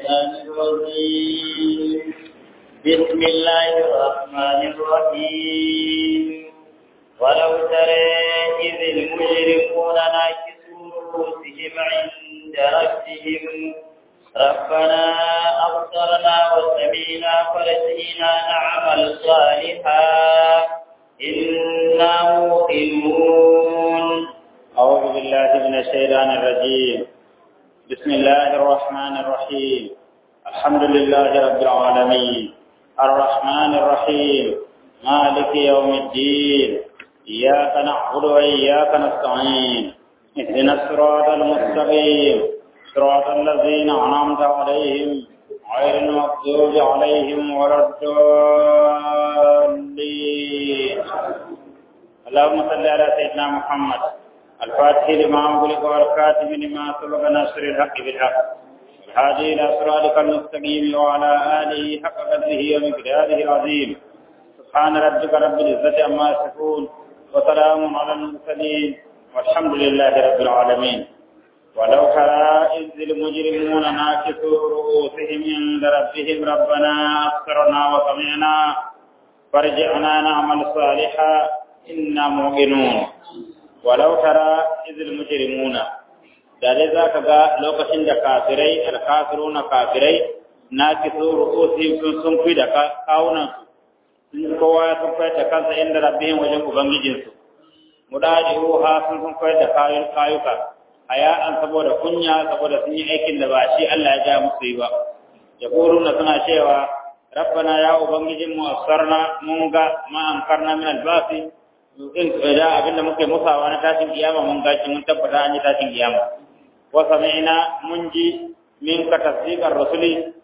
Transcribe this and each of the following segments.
الشيطان الرجيم بسم الله الرحمن الرحيم ولو ترى إذ المجرمون ناكسوا رؤوسهم عند ربهم ربنا أبصرنا وسمعنا فرجعنا نعمل صالحا إنا موقنون أعوذ بالله من الشيطان الرجيم بسم الله الرحمن الرحيم الحمد لله رب العالمين الرحمن الرحيم مالك يوم الدين إياك نعبد وإياك نستعين اهدنا الصراط المستقيم صراط الذين أنعمت عليهم غير المغضوب عليهم ولا الضالين اللهم صل على سيدنا محمد الفاتح لما أغلق والكاتب لما سبق ناصر الحق بالحق الهادي إلى صراطك المستقيم وعلى آله حق قدره ومقداره العظيم سبحان ربك رب العزة عما يصفون وسلام على المرسلين والحمد لله رب العالمين ولو ترى إذ المجرمون ناكسوا رؤوسهم عند ربهم ربنا أبصرنا وسمعنا فرجعنا نعمل صالحا إنا موقنون walau tara izil mujrimuna da dai zaka ga lokacin da kafirai alkafiruna kafirai na kiso ru'usi sun sun fi da kawunan sun kowa ya sun da kansa inda rabbihim wajen ubangijin su mudaji'uha sun sun da kayun kayuka haya'an saboda kunya saboda sun yi aikin da ba shi Allah ya ja musu yi ba yaquluna suna cewa rabbana ya ubangijin mu asarna mun ga ma ankarna min albasi in da abinda muke musawa na tashin kiyama mun gashi mun tabbata an yi tashin kiyama wa sami'na mun ji min ka tasdiqar rasuli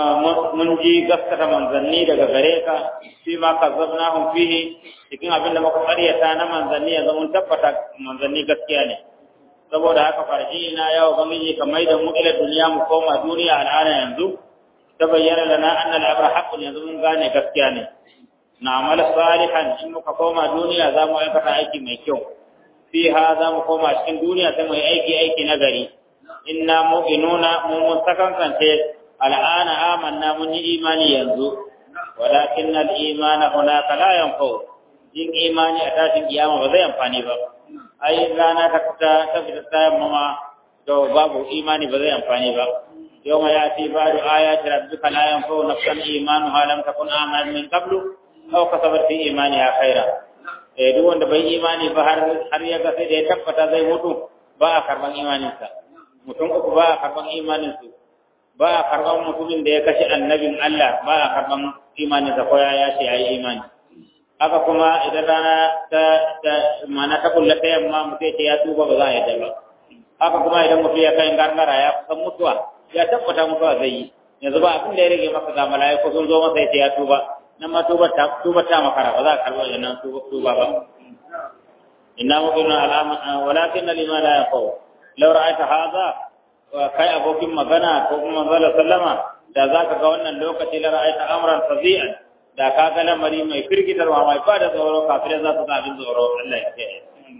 mun ji gaskata manzanni daga gare ka fi ma kazzabnahum fihi cikin abinda muka karyata na manzanni yanzu mun tabbata manzanni gaskiya ne saboda haka farji ina ya ubangiji ka mai da mu ila duniya mu koma duniya al'ana yanzu ta bayyana lana anna al'abra haqqun yanzu mun gane gaskiya ne na amal salihan in muka koma duniya za mu aikata aiki mai kyau fiha za mu koma cikin duniya sai mu yi aiki aiki na gari inna mu'minuna mu mun sakankance al'ana amanna mun yi imani yanzu walakin al-imana hunaka la yanfa'u yin imani a tashin kiyama ba zai amfani ba ai rana ta ta ta fita ta yamma to babu imani ba zai amfani ba yawma yati ba'du ayati rabbika la yanfa'u nafsan imanuha lam takun amanat min qablu aw kasabat fi imaniha khaira eh duk wanda bai imani ba har har ya ga sai da ya tabbata zai mutu ba a karban imaninsa mutum uku ba a karban imanin su ba a karban mutumin da ya kashe annabin Allah ba a karban imaninsa ko ya ce yayi imani haka kuma idan rana ta ta mana ta kulla ta yamma mutum ya ce ya tuba ba za a yadda ba haka kuma idan mutum ya kai gargara ya kusan mutuwa ya tabbata mutuwa zai yi yanzu ba abin da ya rage masa ga mala'iku sun zo masa ya ce ya tuba nan ma tubar ta makara ba za a karɓar da nan tuba ba inna mu'minu al'aman walakin lima la yaqaw law ra'aita hadha wa kai abokin magana ko kuma manzo sallama da zaka ga wannan lokaci la ra'aita amran fazi'an da ka ga lamari mai firgitarwa mai fada tsoro kafirai za su ga abin tsoro Allah ya kiyaye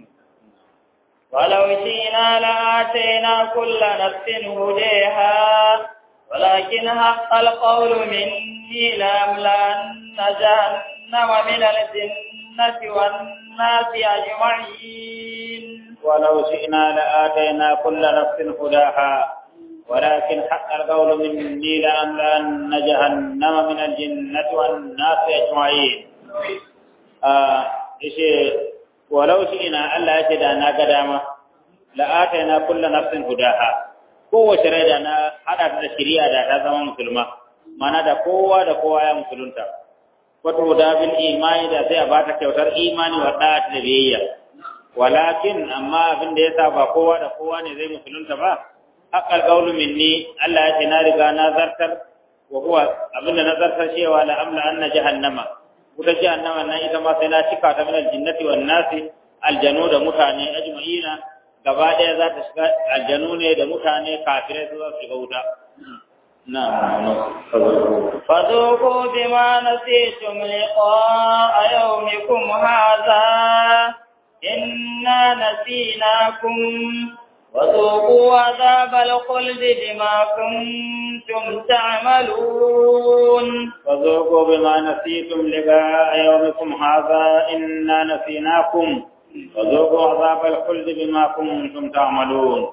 ولو شئنا لآتينا كل نفس هديها ولكن حق القول مني لأملأن جهنم من الجنة والناس أجمعين ولو شئنا لآتينا كل نفس هداها ولكن حق القول مني لأملأن جهنم من الجنة والناس أجمعين آه ولو شئنا ألا يجدنا قداما لآتينا كل نفس هداها kowace rai da na haɗa da shari'a da ta zama musulma mana da kowa da kowa ya musulunta wato da bil imani da sai a bata kyautar imani wa da da biyayya walakin amma abin da yasa ba kowa da kowa ne zai musulunta ba haqqal qawlu minni Allah ya ce na riga na zartar wa huwa abin da na zartar cewa la amla anna jahannama wuta jahannama nan ita ma sai na cika ta min aljinnati wan nasi aljanu da mutane ajma'ina gaba ɗaya za ta shiga aljanu ne da mutane kafirai su za su shiga wuta نعم فذوقوا بما نسيتم لقاء يومكم هذا إنا نسيناكم وذوقوا عذاب الخلد بما كنتم كنتم تعملون فذوقوا بما نسيتم لقاء يومكم هذا إنا نسيناكم فذوقوا عذاب الخلد بما كنتم تعملون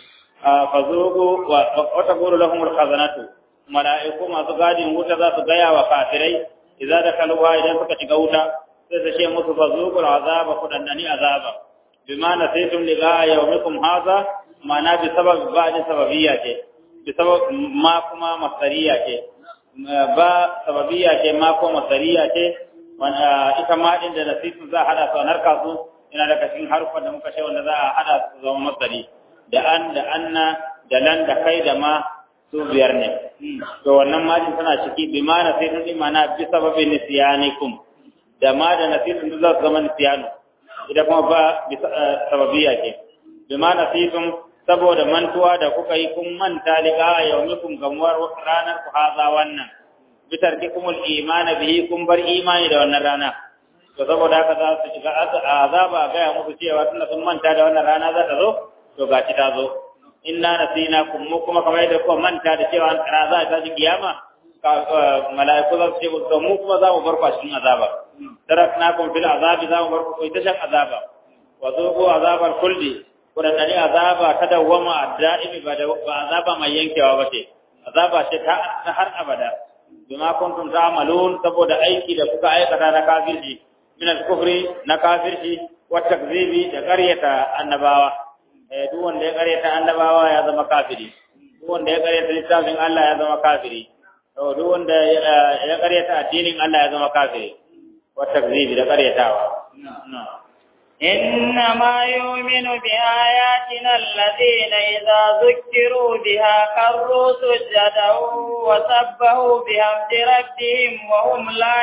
فذوقوا وتقول لهم الخزنة ملائكة ما تقادم وتا ذا تغيا وكافرين إذا دخلوا إذا suka shiga wuta sai su ce musu fazuqul azaba kudannani azaba bima nasitum liqa yawmikum hadha ma'ana bi sabab ba da sababiyya ce bi sabab ma kuma masariya ce ba sababiyya ce ma ko masariya ce ita ma din da nasitum za hada su narka su ina daga cikin harufan da muka ce wanda za a hada su zama masari da an da anna da lan da kai da ma su biyar ne to wannan majin tana ciki bi ma nasitum din mana bi sababin nisyanikum da ma da nasitum za su zama nisyanu idan kuma ba bi sababiyya ce bi ma nasitum saboda mantuwa da kuka yi kun manta liqa yawmikum gamuwar ranar ku haza wannan bitar kikumul imani bihi kun bar imani da wannan rana to saboda haka za su shiga azaba ga ya muku cewa tunda sun manta da wannan rana za ta zo to gaci ta zo inna nasina kum mu kuma kamar yadda kuma manta da cewa rana za ta ji kiyama mala'iku za su ce to mu kuma za mu bar ku a cikin azaba taraknakum fil azabi za mu bar ku ita shan azaba wa zuqu azabal khuldi kudanani azaba ta dawwama adda'imi ba azaba mai yankewa ba ce azaba ce ta har abada bima kuntum ta'malun saboda aiki da kuka aikata na kafirci min al-kufri na kafirci wa takzibi da qaryata annabawa eh duk wanda ya qaryata annabawa ya zama kafiri duk wanda ya qaryata littafin Allah ya zama kafiri to duk wanda ya qaryata addinin Allah ya zama kafiri wa takzibi da qaryatawa na'am إنما يؤمن بآياتنا الذين إذا ذكروا بها خروا سجدا وسبحوا بحمد ربهم وهم لا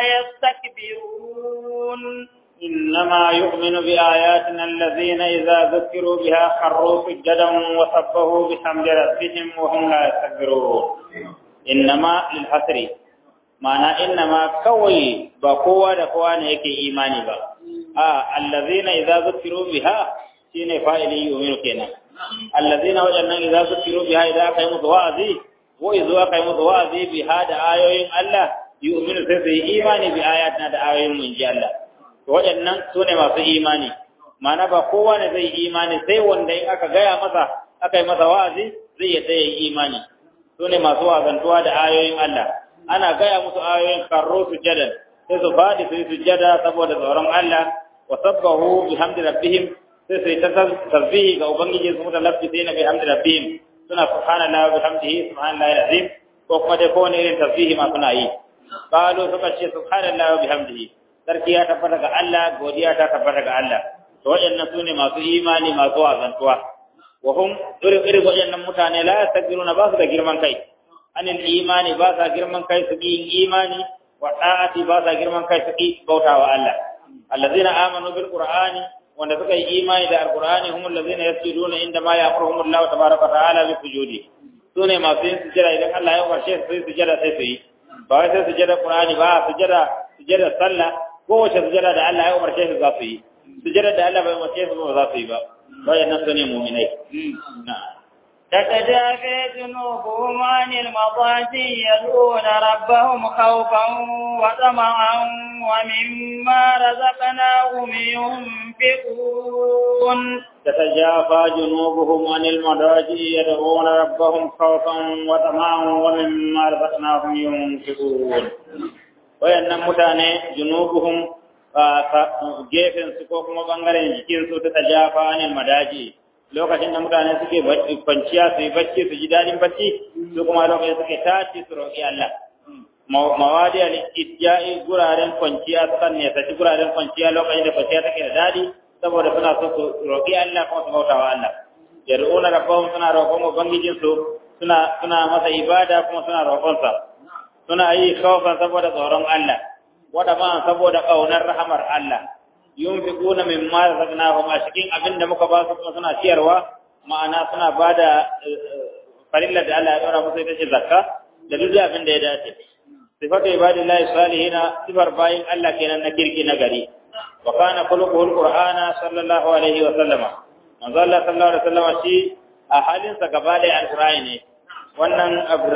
يستكبرون إنما يؤمن بآياتنا الذين إذا ذكروا بها خروا سجدا وسبحوا بحمد ربهم وهم لا يستكبرون إنما للحسر معنى إنما كوي بقوة دقوة يكي إيماني بقى a allazina idza zukiru biha shine fa'ili yu'minu kenan allazina wajannan idza zukiru biha idza aka yi musu wa'azi ko idza aka yi musu wa'azi biha da ayoyin Allah yu'minu sai su yi imani bi ayatina da ayoyin mun ji Allah to wajannan sune masu imani ma'ana ba kowa ne zai imani sai wanda in aka gaya masa aka yi masa wa'azi zai yadda ya yi imani sune masu wazantuwa da ayoyin Allah ana gaya musu ayoyin karro sujadan sai su faɗi su yi sujjada saboda tsoron Allah wa sabbahu bihamdi rabbihim sai su yi ta tasbihi ga ubangiji su mutan lafi sai na bihamdi rabbihim suna subhanallahi wa bihamdihi subhanallahi azim ko kuma dai kowane irin tasbihi ma suna yi qalu suka ce subhanallahi wa bihamdihi sarki ya tabbata ga Allah godiya ta tabbata ga Allah to waɗannan sune masu imani masu wazantuwa wa hum irin irin waɗannan mutane la yastakbiruna ba su da girman kai anil imani ba sa girman kai su yin imani wa da'ati ba sa girman kai su ki bautawa Allah allazina amanu bil qur'ani wanda suka yi imani da alqur'ani humul ladzina yasjuduna inda ma ya'muruhum Allah tabaaraka ta'ala bi sujudi sune masu yin sujada idan Allah ya umarce su su sujada sai su yi ba wai sai sujada qur'ani ba sujada sujada sallah ko wace sujada da Allah ya umarce su za su yi sujada da Allah bai umarce su ba za su yi ba wayannan sune mu'minai na'am تتجافى جنوبهم عن المضاجع يدعون ربهم خوفا وطمعا ومما رزقناهم ينفقون تتجافى جنوبهم عن المضاجع يدعون ربهم خوفا وطمعا ومما رزقناهم ينفقون wayannan mutane junubuhum gefen su ko kuma bangaren jikin su ta tajafa anil madaji lokacin da mutane suke kwanciya su yi bacci su ji dadin bacci su kuma lokacin suke tashi su roƙi Allah mawadi al-ijja'i guraren kwanciya su kan ne saki guraren kwanciya lokacin da kwanciya take da dadi saboda suna so su roƙi Allah kuma su bauta wa Allah yad'una rabbahum suna roƙon ubangijin su suna suna masa ibada kuma suna roƙon sa suna yi khawfan saboda tsoron Allah wada ma saboda kaunar rahamar Allah yunfiquna mimma razaqnahum a cikin abin da muka ba su kuma suna ciyarwa ma'ana suna bada farilla da Allah ya dora musu ita ce zakka da duk abin da ya dace sifatu ibadillahi salihina sifar bayin Allah kenan na kirki na gari wa kana khuluquhul qur'ana sallallahu alaihi wa sallama manzo Allah sallallahu alaihi wa sallama shi a halin sa gaba da alqur'ani ne wannan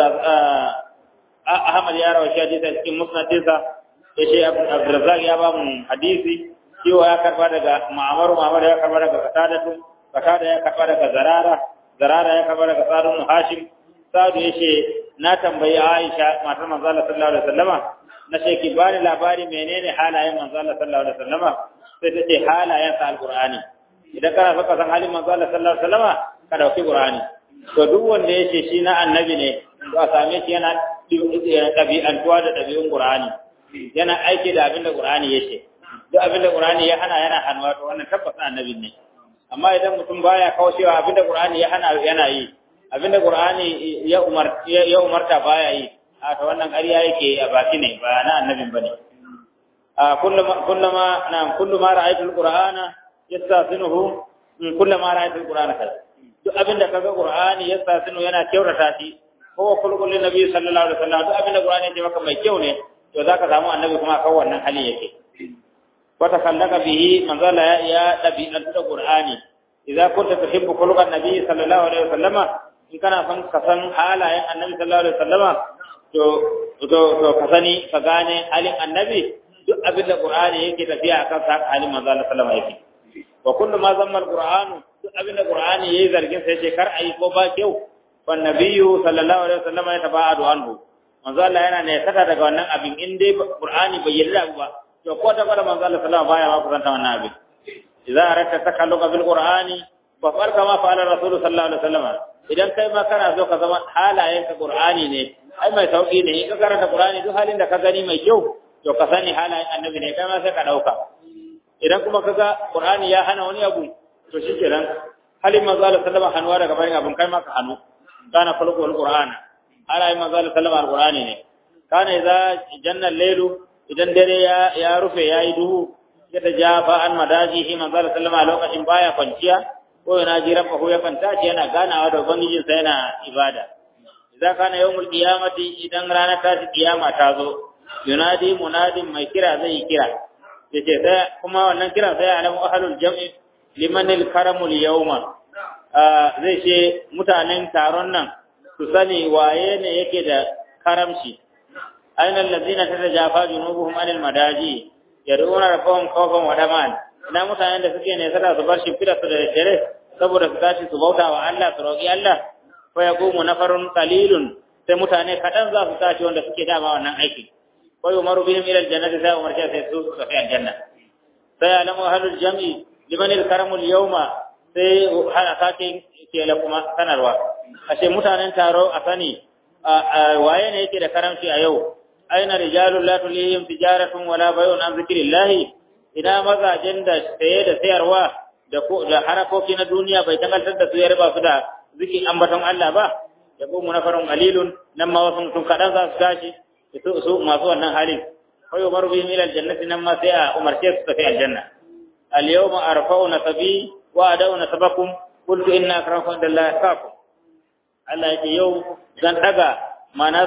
Ahmad ya rawa shi hadisi cikin musnadinsa ya ce Abdurrazzaq ya ba mu hadisi cewa ya karba daga Ma'mar Ma'mar ya karba daga Qatadatu Qatada ya karba daga Zarara Zarara ya karba daga Sa'd ibn Hashim Sa'd ya ce na tambayi Aisha matar manzo Allah sallallahu alaihi wasallama na ce ki bani labari menene halayen manzo Allah sallallahu alaihi wasallama sai ta ce halayen sa alqur'ani idan kana so ka san halin manzo Allah sallallahu alaihi wasallama ka dauki qur'ani to duk wanda ya ce shi na annabi ne to a same shi yana ɗabi'antuwa da ɗabi'un qur'ani yana aiki da abin da qur'ani ya ce duk abin da qur'ani ya hana yana hannuwa to wannan tabbas annabi ne amma idan mutum baya kaucewa abin da qur'ani ya hana yana yi abin da qur'ani ya umar ya umarta baya yi a to wannan ƙarya yake a baki ne ba na annabin bane a kullama kullama na kullama ra'aytul qur'ana yastasinuhu kullama ra'aytul qur'ana kaza duk abinda kaga qur'ani yastasinu yana kyautata shi ko kulkul nabi sallallahu alaihi wasallam duk abinda qur'ani ya maka mai kyau ne to zaka samu annabi kuma kan wannan hali yake wata kallaka bihi manzala ya ya dabi'an da qur'ani idza kunta tuhibbu khuluqan nabi sallallahu alaihi wasallam in kana son ka san halayen annabi sallallahu alaihi wasallam to to to ka sani ka gane halin annabi duk abinda qur'ani yake tafiya akan sa halin manzala sallallahu alaihi wasallam wa kullu ma zamma al-qur'anu duk abinda qur'ani yayi zargin sai ce kar ayi ko ba kyau wan nabiyyu sallallahu alaihi wasallam ya tabadu anhu manzo Allah yana ne saka daga wannan abin in dai qur'ani bai yarda ba to ko ta fara manzo Allah sallallahu baya ma kusanta wannan abin idza aratta takalluqa bil qur'ani fa far kama fa'ala rasul sallallahu alaihi wasallam idan kai ma kana so ka zama halayen ka qur'ani ne ai mai sauki ne in ka karanta qur'ani duk halin da ka gani mai kyau to ka sani halayen annabi ne kai ma sai ka dauka idan kuma kaga qur'ani ya hana wani abu to shikenan halin manzo Allah sallallahu alaihi wasallam daga bayan abun kai ma ka hanu kana khuluqul qur'ana ala yi manzo Allah sallallahu alaihi wasallam ne kana idza janna laylu idan dare ya ya rufe yayi duhu ya tajafa an madajihi manzo Allah sallallahu alaihi lokacin baya kwanciya ko yana jira ko ya kwanta ce yana ganawa da ubangijin sa yana ibada idza kana yawmul qiyamati idan rana ta kiyama ta zo yunadi munadin mai kira zai kira yace sai kuma wannan kira sai alamu ahlul jam'i liman al-karamul yawma zai ce mutanen taron nan su sani waye ne yake da karamci aina allazina tatajafa junubuhum anil madaji yad'una rabbahum khawfan wa daman ina mutanen da suke ne sada su bar shimfida su da dare saboda su tashi su bauta wa Allah su roƙi Allah fa yaqumu nafarun qalilun sai mutane kadan za su tashi wanda suke dama wannan aiki wa yumaru bihim ila aljannati sai umar sai su su tafi aljanna sai alamu ahlul jam'i liman alkaramu alyawma sai hana sake ke kuma sanarwa ashe mutanen taro a sani waye ne yake da karamci a yau aina rijalul la tulihim tijaratun wala bay'un an zikrillah ina mazajen da saye da sayarwa da ko da harakoki na duniya bai tangaltar da su ya riba su da zikin ambaton Allah ba ya mu nafarun qalilun nan ma wasu mutum kadan za su tashi su su masu wannan halin fa yumaru bihim ila aljannati nan ma sai a umarce su tafi aljanna al yawma arfa'u nasabi wa adau nasabakum qultu inna akramakum indallahi atqakum Allah yake yau zan daga mana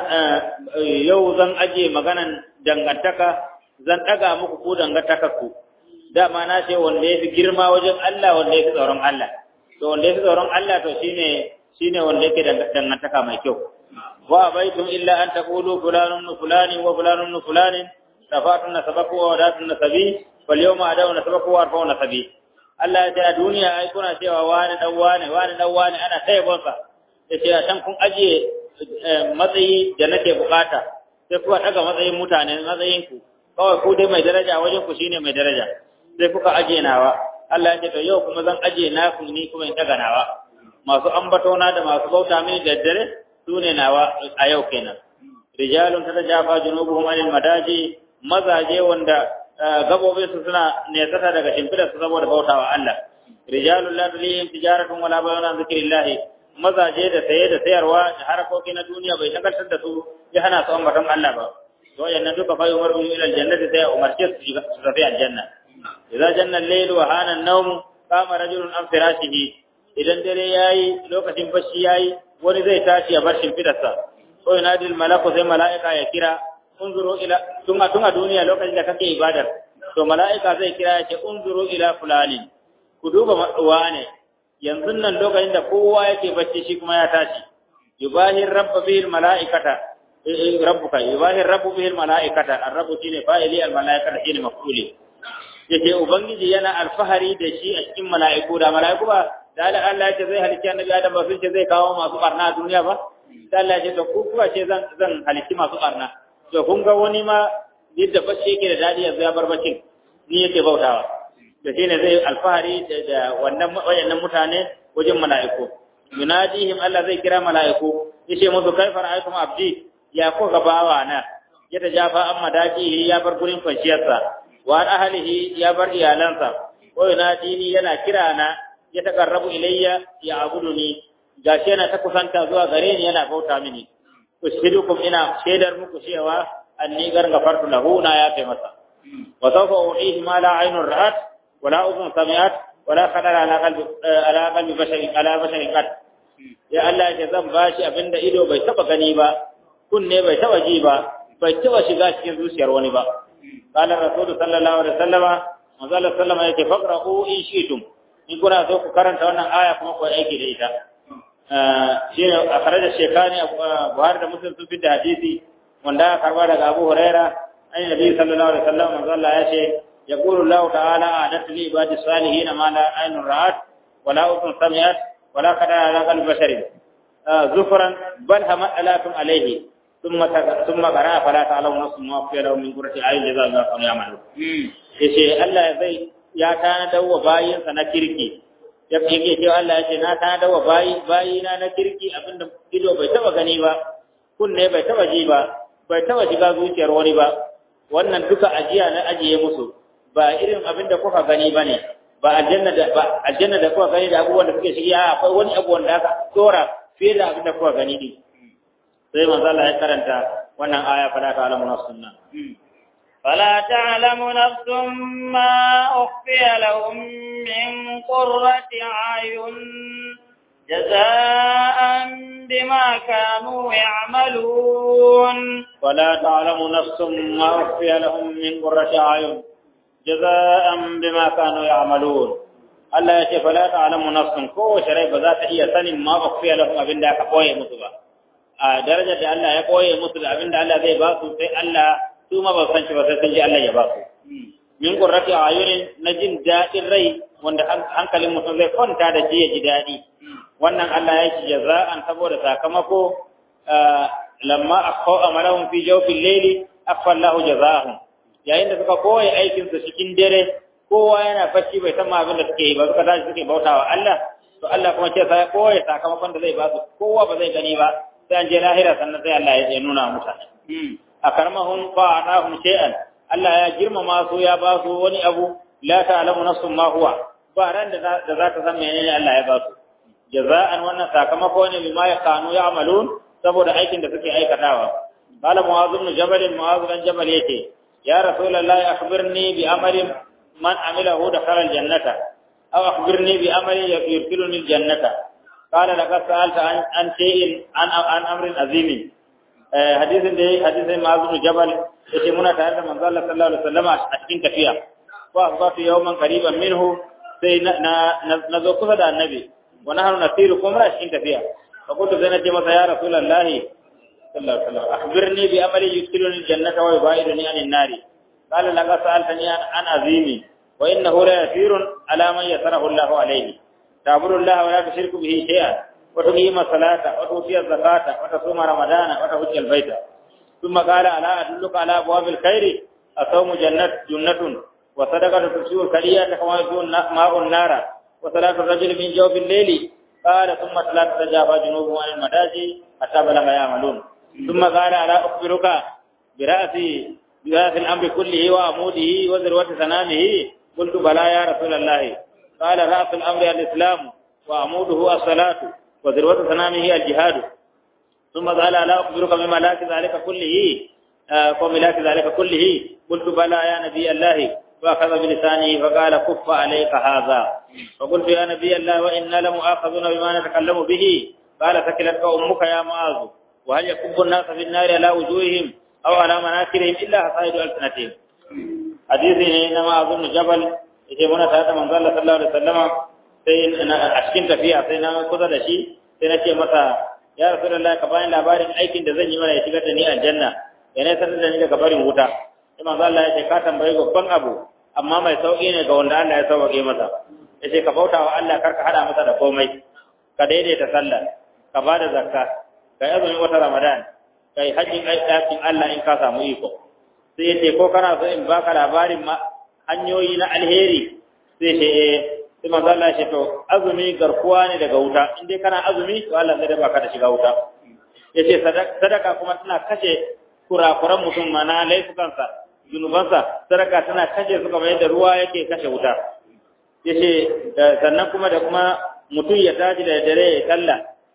yau zan aje maganan dangantaka zan daga muku ku dangantaka ku dama na ce wanda yafi girma wajen Allah wanda yafi tsoron Allah to wanda yafi tsoron Allah to shine shine wanda yake dangantaka mai kyau wa baitum illa an taqulu fulanun fulani wa fulanun fulani safatun nasabaku wa wadatun nasabi fal yawma adaw nasabaku wa arfa'u nasabi Allah ya ce a duniya ai kuna cewa wani dan wani wani dan wani ana tayyabonsa ya ce a can kun ajiye matsayi da nake bukata sai kuka daga matsayin mutane matsayin ku kawai ku dai mai daraja wajen ku shine mai daraja sai kuka ajiye nawa Allah ya ce to yau kuma zan ajiye naku ni kuma in daga nawa masu ambatona da masu bauta mini da dare su ne nawa a yau kenan rijalun tatajafa junubuhum anil madaji mazaje wanda gabobin su suna nesata daga shimfidar su saboda bautawa Allah rijalun la tulihim tijaratun wala bay'un an zikrillah mazaje da saye da sayarwa da harakoki na duniya bai takartar da su ya hana su ambaton Allah ba to yannan duka fa umar bin ila aljannati sai umarce su su tafi aljanna idza janna al-layl wa hana an-nawm qama rajulun an firashihi idan dare yayi lokacin bacci yayi wani zai tashi ya bar shimfidarsa ko yanadi al-malaku sai mala'ika ya kira unzuru ila tun a tun a duniya lokacin da kake ibadar to mala'ika zai kira ya ce unzuru ila fulani ku duba wane yanzu nan lokacin da kowa yake bacci shi kuma ya tashi yubahi rabba bihi almalaikata rabbuka yubahi rabbu bihi almalaikata ar-rabbu shine fa'ili almalaikata shine maf'uli yace ubangiji yana alfahari da shi a cikin mala'iku da mala'iku ba da Allah ya ce zai halicci annabi Adam ba sun ce zai kawo masu barna a duniya ba da Allah ya ce to ku kuwa ce zan zan halicci masu barna to kun ga wani ma yadda bacci yake da dadi yanzu ya bar baccin ni yake bautawa da shine zai alfahari da wannan wayannan mutane wajen mala'iku yunadihim Allah zai kira mala'iku yace musu kaifa ra'aytum abdi ya ko gabawa na ya tajafa amma daji ya bar gurin kwanciyarsa wa ahlihi ya bar iyalansa wa yunadini yana kira na ya takarrabu ilayya ya abuduni gashi yana ta kusanta zuwa gare ni yana bauta mini ushidukum ina shaidar muku cewa anni gargafartu lahu na ya kai masa wa sawfa u'ihi ma la aynun ra'at wa la udhun sami'at wa la khadara ala qalbi ala qalbi basharin ala basharin qad ya Allah ya zan bashi abinda ido bai taba gani ba kunne bai taba ji ba bai taba shiga cikin zuciyar wani ba qala rasul sallallahu alaihi wasallama manzo Allah sallama yake faqra'u in shi'tum in kuna so ku karanta wannan aya kuma ku aiki da ita shi ne a kare da shekani buhari da muslim sun fita hadisi wanda aka karba daga abu huraira an nabi sallallahu alaihi wasallam manzo Allah ya ce yaqulu Allah ta'ala adatu li ibadi salihin ma la aynun ra'at wa la udhun sami'at wa la qadara ala qalbi basharin zufran bal hama alakum alayhi ثم ثم قرأ فلا تعلم نفس ما في له من قرة أعين جزاء الله كانوا يعملون. yace Allah zai ya tanadar wa bayinsa na kirki yake cewa Allah ya ce na tanadar wa bayi bayina na kirki abinda ido bai taba gani ba kunne bai taba ji ba bai taba shiga zuciyar wani ba wannan duka ajiya na ajiye musu ba irin abinda kuka gani bane ba aljanna da ba aljanna da kuka gani da abubuwan da suke shige a akwai wani abu wanda aka tsora fiye da abinda kuka gani din sai manzo Allah ya karanta wannan aya fala ta alamu sunna فلا تعلم نفس ما أخفي لهم من قرة أعين جزاء بما كانوا يعملون ولا تعلم نفس ما أخفي لهم من قرة أعين جزاء بما كانوا يعملون Allah ya ce fala ta'lamu nafsun ko rai ba za ta iya sanin ma ukhfiya lahum abin da aka koye musu ba a darajar da Allah ya koye musu da abin da Allah zai ba su sai Allah su ma ba san shi ba sai sun ji Allah ya ba su min qurrati ayunin na jin daɗin rai wanda hankalin mutum zai kwanta da shi ya ji daɗi wannan Allah ya ci jaza'an saboda sakamako lamma akhaw amalahum fi jawfil layli akfa Allahu jaza'ahum yayin da suka koyi aikin su cikin dare kowa yana bacci bai san abin da suke yi ba suka tashi suke bautawa Allah to Allah kuma ce sai koyi sakamakon da zai ba su kowa ba zai gani ba sai an je lahira sannan sai Allah ya nuna mutane akarmahum fa atahum shay'an Allah ya girmama su ya ba su wani abu la ta'lamu nafsun ma huwa ba ran da za ta san menene Allah ya ba su jaza'an wannan sakamako ne bima ya kanu ya'malun saboda aikin da suke aikatawa qala mu'adh ibn jabal mu'adh ibn jabal yace ya rasulullahi akhbirni bi amalin man amilahu dakhala aljannata aw akhbirni bi amalin yursiluni aljannata qala laqad sa'alta an shay'in an an amrin azimin hadisin da hadisin ma'azu jabal yace muna tare da manzo Allah sallallahu alaihi wasallam a cikin tafiya wa asbatu yawman qariban minhu sai na na zo kusa da annabi wa nahnu nasiru kuma a cikin tafiya fa kuntu zai nace masa ya rasulullahi sallallahu alaihi wasallam akhbirni bi amali yudkhiluni aljannata wa yubaiduni anin nari qala laqad sa'altani an azimi wa innahu la yasirun ala man yasarahu Allahu alayhi ta'budu Allah wa la tushriku bihi shay'an وتقيم الصلاة وتؤتي الزكاة وتصوم رمضان وتحج البيت ثم قال ألا أدلك على أبواب الخير الصوم جنة جنة وصدقة تبشر كلية كما يكون ماء النار وصلاة الرجل من جوف الليل قال ثم صلاة تجافى جنوبهم عن المداجي حتى بلغ يعملون ثم قال ألا أخبرك برأس برأس الأمر كله وعموده وذروة سنامه قلت بلى يا رسول الله قال رأس الأمر الإسلام وعموده الصلاة وذروة سنامه الجهاد ثم قال لا أخبرك بملاك ذلك كله وملاك ذلك كله قلت بلى يا نبي الله وأخذ بلسانه فقال كف عليك هذا فقلت يا نبي الله وإنا لمؤاخذون بما نتكلم به قال ثكلتك أمك يا معاذ وهل يكب الناس في النار على وجوههم أو على مناكرهم إلا حصائد ألسنتهم حديثي إنما أظن جبل يجيبون ثلاثة من ظل صلى الله عليه وسلم sai a cikin tafiya sai na kusa da shi sai na ce masa ya rasulullahi ka bani labarin aikin da zan yi mana ya shigar da ni aljanna ya ne sanar da ni daga barin wuta sai manzo Allah ya ce ka tambayi babban abu amma mai sauki ne ga wanda Allah ya sauke masa yace ka bauta wa Allah kar ka hada masa da komai ka daidaita sallah ka bada zakka ka yi azumin wata Ramadan ka yi hajjin ɗakin Allah in ka samu iko sai yace ko kana so in baka labarin ma hanyoyi na alheri sai ce eh sai manzo Allah ya ce to azumi garkuwa ne daga wuta in dai kana azumi to Allah zai baka da shiga wuta yace sadaka kuma tana kashe kurakuran mutum mana laifukansa zunubansa sadaka tana kashe su kamar yadda ruwa yake kashe wuta yace sannan kuma da kuma mutum ya tashi da dare ya kalla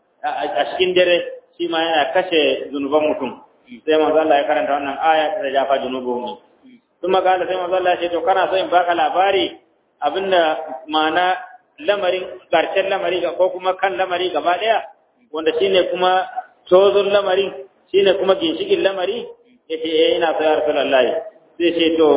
a cikin dare shi ma yana kashe zunuban mutum sai manzo Allah ya karanta wannan aya ta jafa junubuhum kuma ga sai manzo Allah ya ce to kana so in baka labari abinda ma'ana lamarin karshen lamari ko kuma kan lamari gaba daya wanda shine kuma tozon lamarin shine kuma ginshikin lamari yace eh ina so ya rasulullahi sai ce to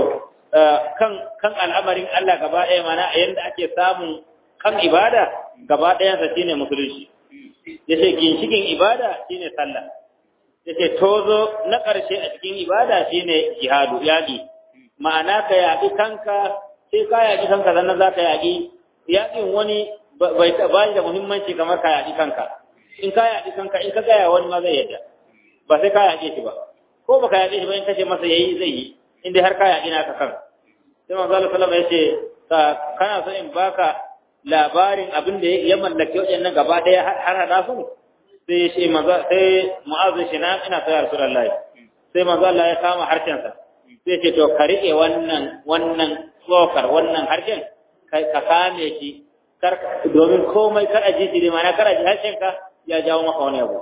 kan kan al'amarin Allah gaba daya mana yanda ake samun kan ibada gaba dayan sa shine musulunci yace ginshikin ibada shine sallah yace tozo na karshe a cikin ibada shine jihadu yaki ma'ana ka yaki kanka sai ka yaki kanka sannan za ka yaki yakin wani bai ba da muhimmanci kamar ka yaki kanka in ka yaƙi kanka in ka gaya wani ma zai yadda ba sai ka yaƙe shi ba ko baka yaƙe shi ba in kace masa yayi zai yi in dai har ka yaƙi naka kan sai manzo Allah sallallahu alaihi wasallam yace kana so in baka labarin abin da ya mallake waɗannan gaba ɗaya har hada su sai shi manzo sai mu'azu shi na ina so ya rasulullahi sai manzo Allah ya kama harshen sa sai ce to ka riƙe wannan wannan tsokar wannan harshen ka kame shi domin komai kar a ji shi ne mana kar a ji harshen ka ya jawo maka wani abu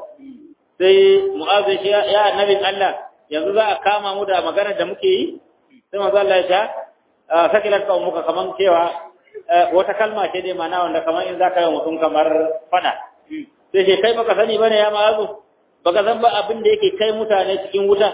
sai mu'azu shi ya annabin Allah yanzu za a kama mu da magana da muke yi sai manzo Allah ya ta sakilar ka muka kaman cewa wata kalma ce dai mana wanda kaman in zaka yi mutum kamar fada sai ce kai baka sani bane ya ma'azu baka san ba abin da yake kai mutane cikin wuta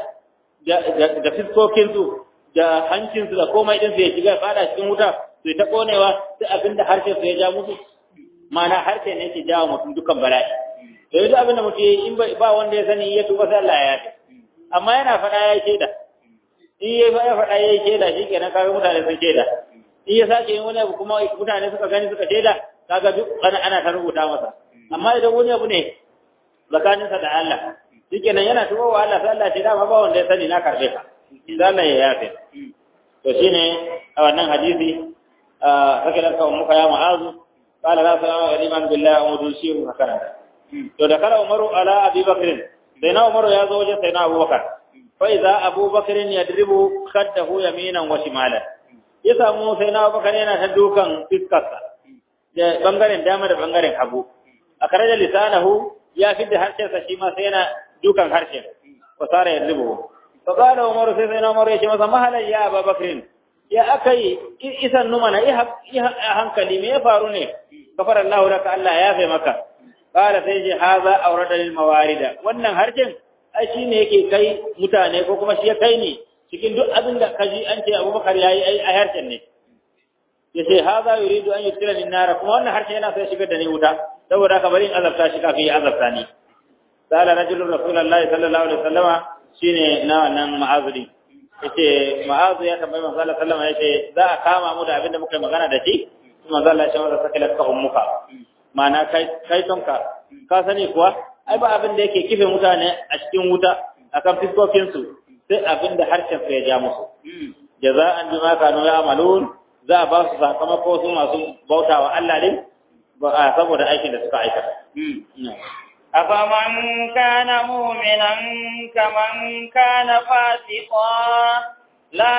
da fiskokin su da hancin su da komai din su ya shiga fada cikin wuta su ta konewa sai abin da harshen su ya ja musu mana harshe ne yake jawo mutum dukan bala'i da yanzu abin da mutum yi in ba wanda ya sani ya tuba sai Allah ya yafe amma yana faɗa ya yi shaida in ya ya faɗa ya yi shaida shi kenan kaga mutane sun shaida in ya sake yin wani abu kuma mutane suka gani suka shaida kaga duk ana ana ta rubuta masa amma idan wani abu ne tsakaninsa da Allah shi kenan yana tuba wa Allah sai Allah ya dama ba wanda ya sani na karbe ka sai Allah ya yafe to shine a wannan hadisi sakilar ka muka ya ma'azu قال لا سلام غريبا بالله ومدوسيه هكذا to da kala umaru ala abi bakr sai na umaru ya zo wajen sai na abubakar fa idza abubakar yadribu khaddahu yaminan wa shimalan ya samu sai na abubakar yana ta dukan fiskarsa da bangaren dama da bangaren hagu a kare da lisanahu ya fidda harshen sa shi ma sai yana dukan harshen fa sara yadribu fa qala umaru sai sai na umaru ya ce masa mahalan ya abubakar ya akai isan numana i hankali me ya faru ne kafar Allah laka Allah ya fi maka qala sai ji haza aurada lil mawarida wannan harjin ai shine yake kai mutane ko kuma shi ya kai ne cikin duk abin da kaji an ce Abubakar yayi ai a harshen ne yace haza yuridu an yutira min nar kuma wannan harshen yana sai shigar da ni wuta saboda haka bari in azabta shi kafin ya azabta ni qala rajulun rasulullahi sallallahu alaihi wasallama shine na wannan ma'azuri yace ma'azu ya tambayi manzo Allah sallallahu alaihi wasallam yace za a kama mu da abin da muka magana da shi manzo Allah ya ce masa sakilat ka ummuka ma'ana kai kai tonka ka sani kuwa ai ba abin da yake kife mutane a cikin wuta akan fiskokin su sai abin da harshen su ya ja musu jaza'an bima kanu ya'malun za a ba su sakamako su masu bautawa Allah din saboda aikin da suka aikata أفمن كان مؤمنا كمن كان فاسقا لا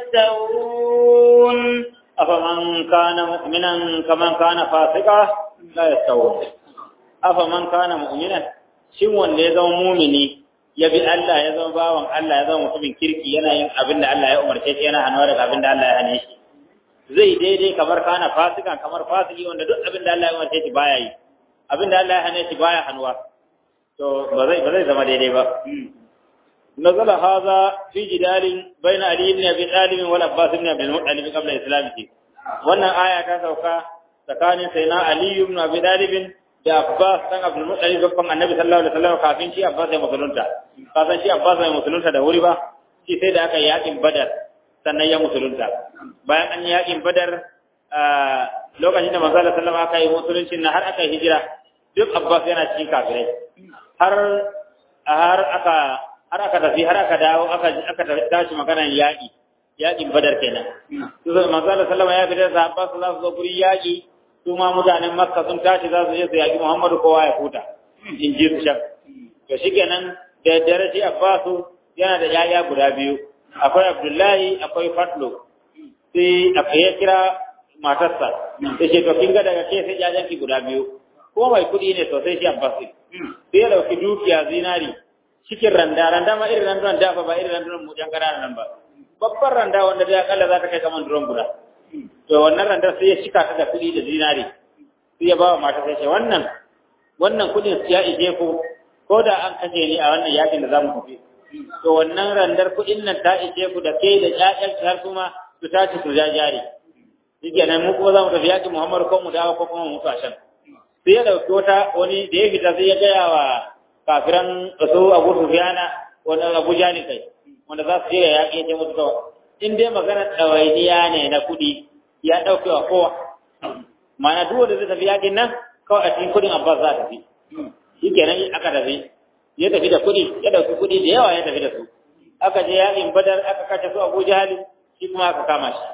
يستوون أفمن كان مؤمنا كمن كان فاسقا لا يستوون أفمن كان مؤمنا shin wanda ya zama mumini ya bi Allah ya zama bawan Allah ya zama mutumin kirki yana yin abin da Allah ya umarce shi yana hannuwa daga abin da Allah ya hane shi zai daidai kamar kana fasika kamar fasiki wanda duk abin da Allah ya umarce shi baya yi abin da Allah ya hane shi baya hannuwa to ba zai ba zai zama daidai ba نزل هذا في جدال بين علي بن ابي طالب والعباس بن عبد المطلب قبل اسلامه wannan aya ta sauka tsakanin sayyidina ali ibn abi talib da Abbas dan Abdul Muttalib babban Annabi sallallahu alaihi wasallam kafin shi Abbas ya musulunta ka san shi Abbas ya musulunta da wuri ba shi sai da aka yi yakin Badar sannan ya musulunta bayan an yi yakin Badar lokacin da manzo sallallahu alaihi wasallam aka yi musulunci na har aka yi hijira duk Abbas yana cikin kafirai har har aka har aka tafi har aka dawo aka aka tashi maganar yaki yakin Badar kenan to manzo sallallahu alaihi wasallam ya fita da Abbas za su zo gurin yaki su ma mutanen makka sun tashi za su je su yaƙi muhammadu kowa ya huta in ji su shan to shi kenan da dare shi abbasu yana da yaya guda biyu akwai abdullahi akwai fatlo sai aka ya kira matarsa da ce to kin ga daga ke sai yayanki guda biyu ko mai kuɗi ne sosai shi abbasu sai ya dauki dukiya zinari cikin randa randa ma irin randan da ba irin randan mu jan nan ba babbar randa wanda da akalla za ta kai kaman duron guda to wannan randar sai ya cika ta da kuɗi da zinari sai ya ba wa mata sai ce wannan wannan kuɗin ya ije ku ko da an kashe ni a wannan yakin da zamu tafi to wannan randar kuɗin nan ta ije ku da kai da ƴaƴan har kuma su tashi su jajare shikenan mu kuma zamu tafi yakin Muhammad ko mu dawo ko kuma mu mutu a can sai ya dauki wata wani da ya fita sai ya gaya wa kafiran su Abu Sufyana wani Abu Jani kai wanda za su je ya yaƙi ya mutu kawai in dai magana ɗawainiya ne na kuɗi ya ɗauke wa kowa mana duk wanda zai tafi yaƙin nan kawai a cikin kuɗin abbas za a tafi shi kenan aka tafi ya tafi da kuɗi ya ɗauki kuɗi da yawa ya tafi da su aka je yaƙin badar aka kashe su abu jahali shi kuma aka kama shi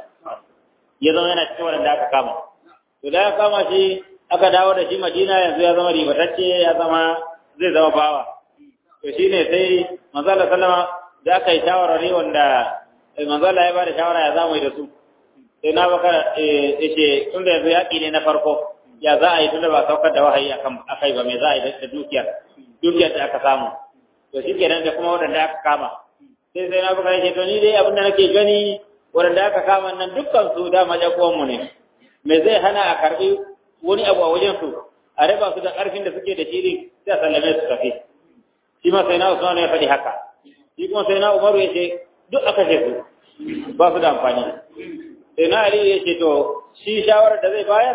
ya zama yana cikin wanda aka kama to da aka kama shi aka dawo da shi madina yanzu ya zama ribatacce ya zama zai zama bawa to shine sai manzo Allah sallama da aka yi shawarwari wanda manzo Allah ya bada shawara ya zamu yi da su sai na baka yace tun da yanzu yaki ne na farko ya za a yi tunda ba saukar da wahayi akan akai ba me za a yi da dukiyar dukiyar da aka samu to shikenan da kuma wadanda aka kama sai sai na baka yace to ni dai abin da nake gani wadanda aka kama nan dukkan su da majakuwan mu ne me zai hana a karbi wani abu a wajen su a raba su da karfin da suke da shi sai a sallame su tafi shi ma sai na Usman ya faɗi haka shi kuma sai na Umaru ya ce duk aka ce su ba su da amfani sai na Ali ya ce to shi shawarar da zai bayar